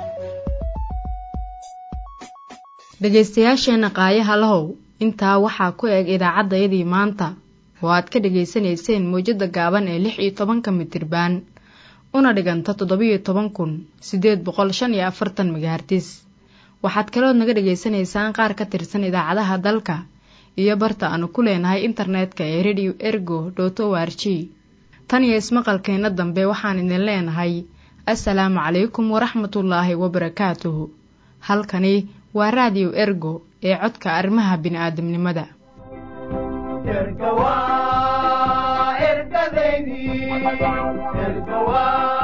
dhegaystayaasheenna qaayaha lahow intaa waxaa ku eg idaacaddayadii maanta oo aad ka dhegaysanayseen mawjadda gaaban ee lix iyo tobanka mitirbaan una dhiganta toddobiyo toban kun siddeed boqol shan iyo afartan magahartis waxaad kalood naga dhegaysanaysaan qaar ka tirsan idaacadaha dalka iyo barta aanu ku leenahay internetka ee radio ergo dot o r g tan iyo ismaqalkeenna dambe waxaan idin leenahay assalaamu calaykum waraxmatullaahi wabarakaatuhu halkani waa raadiyo ergo ee codka arrimaha bini'aadamnimada erga waa ergadeydii erga waa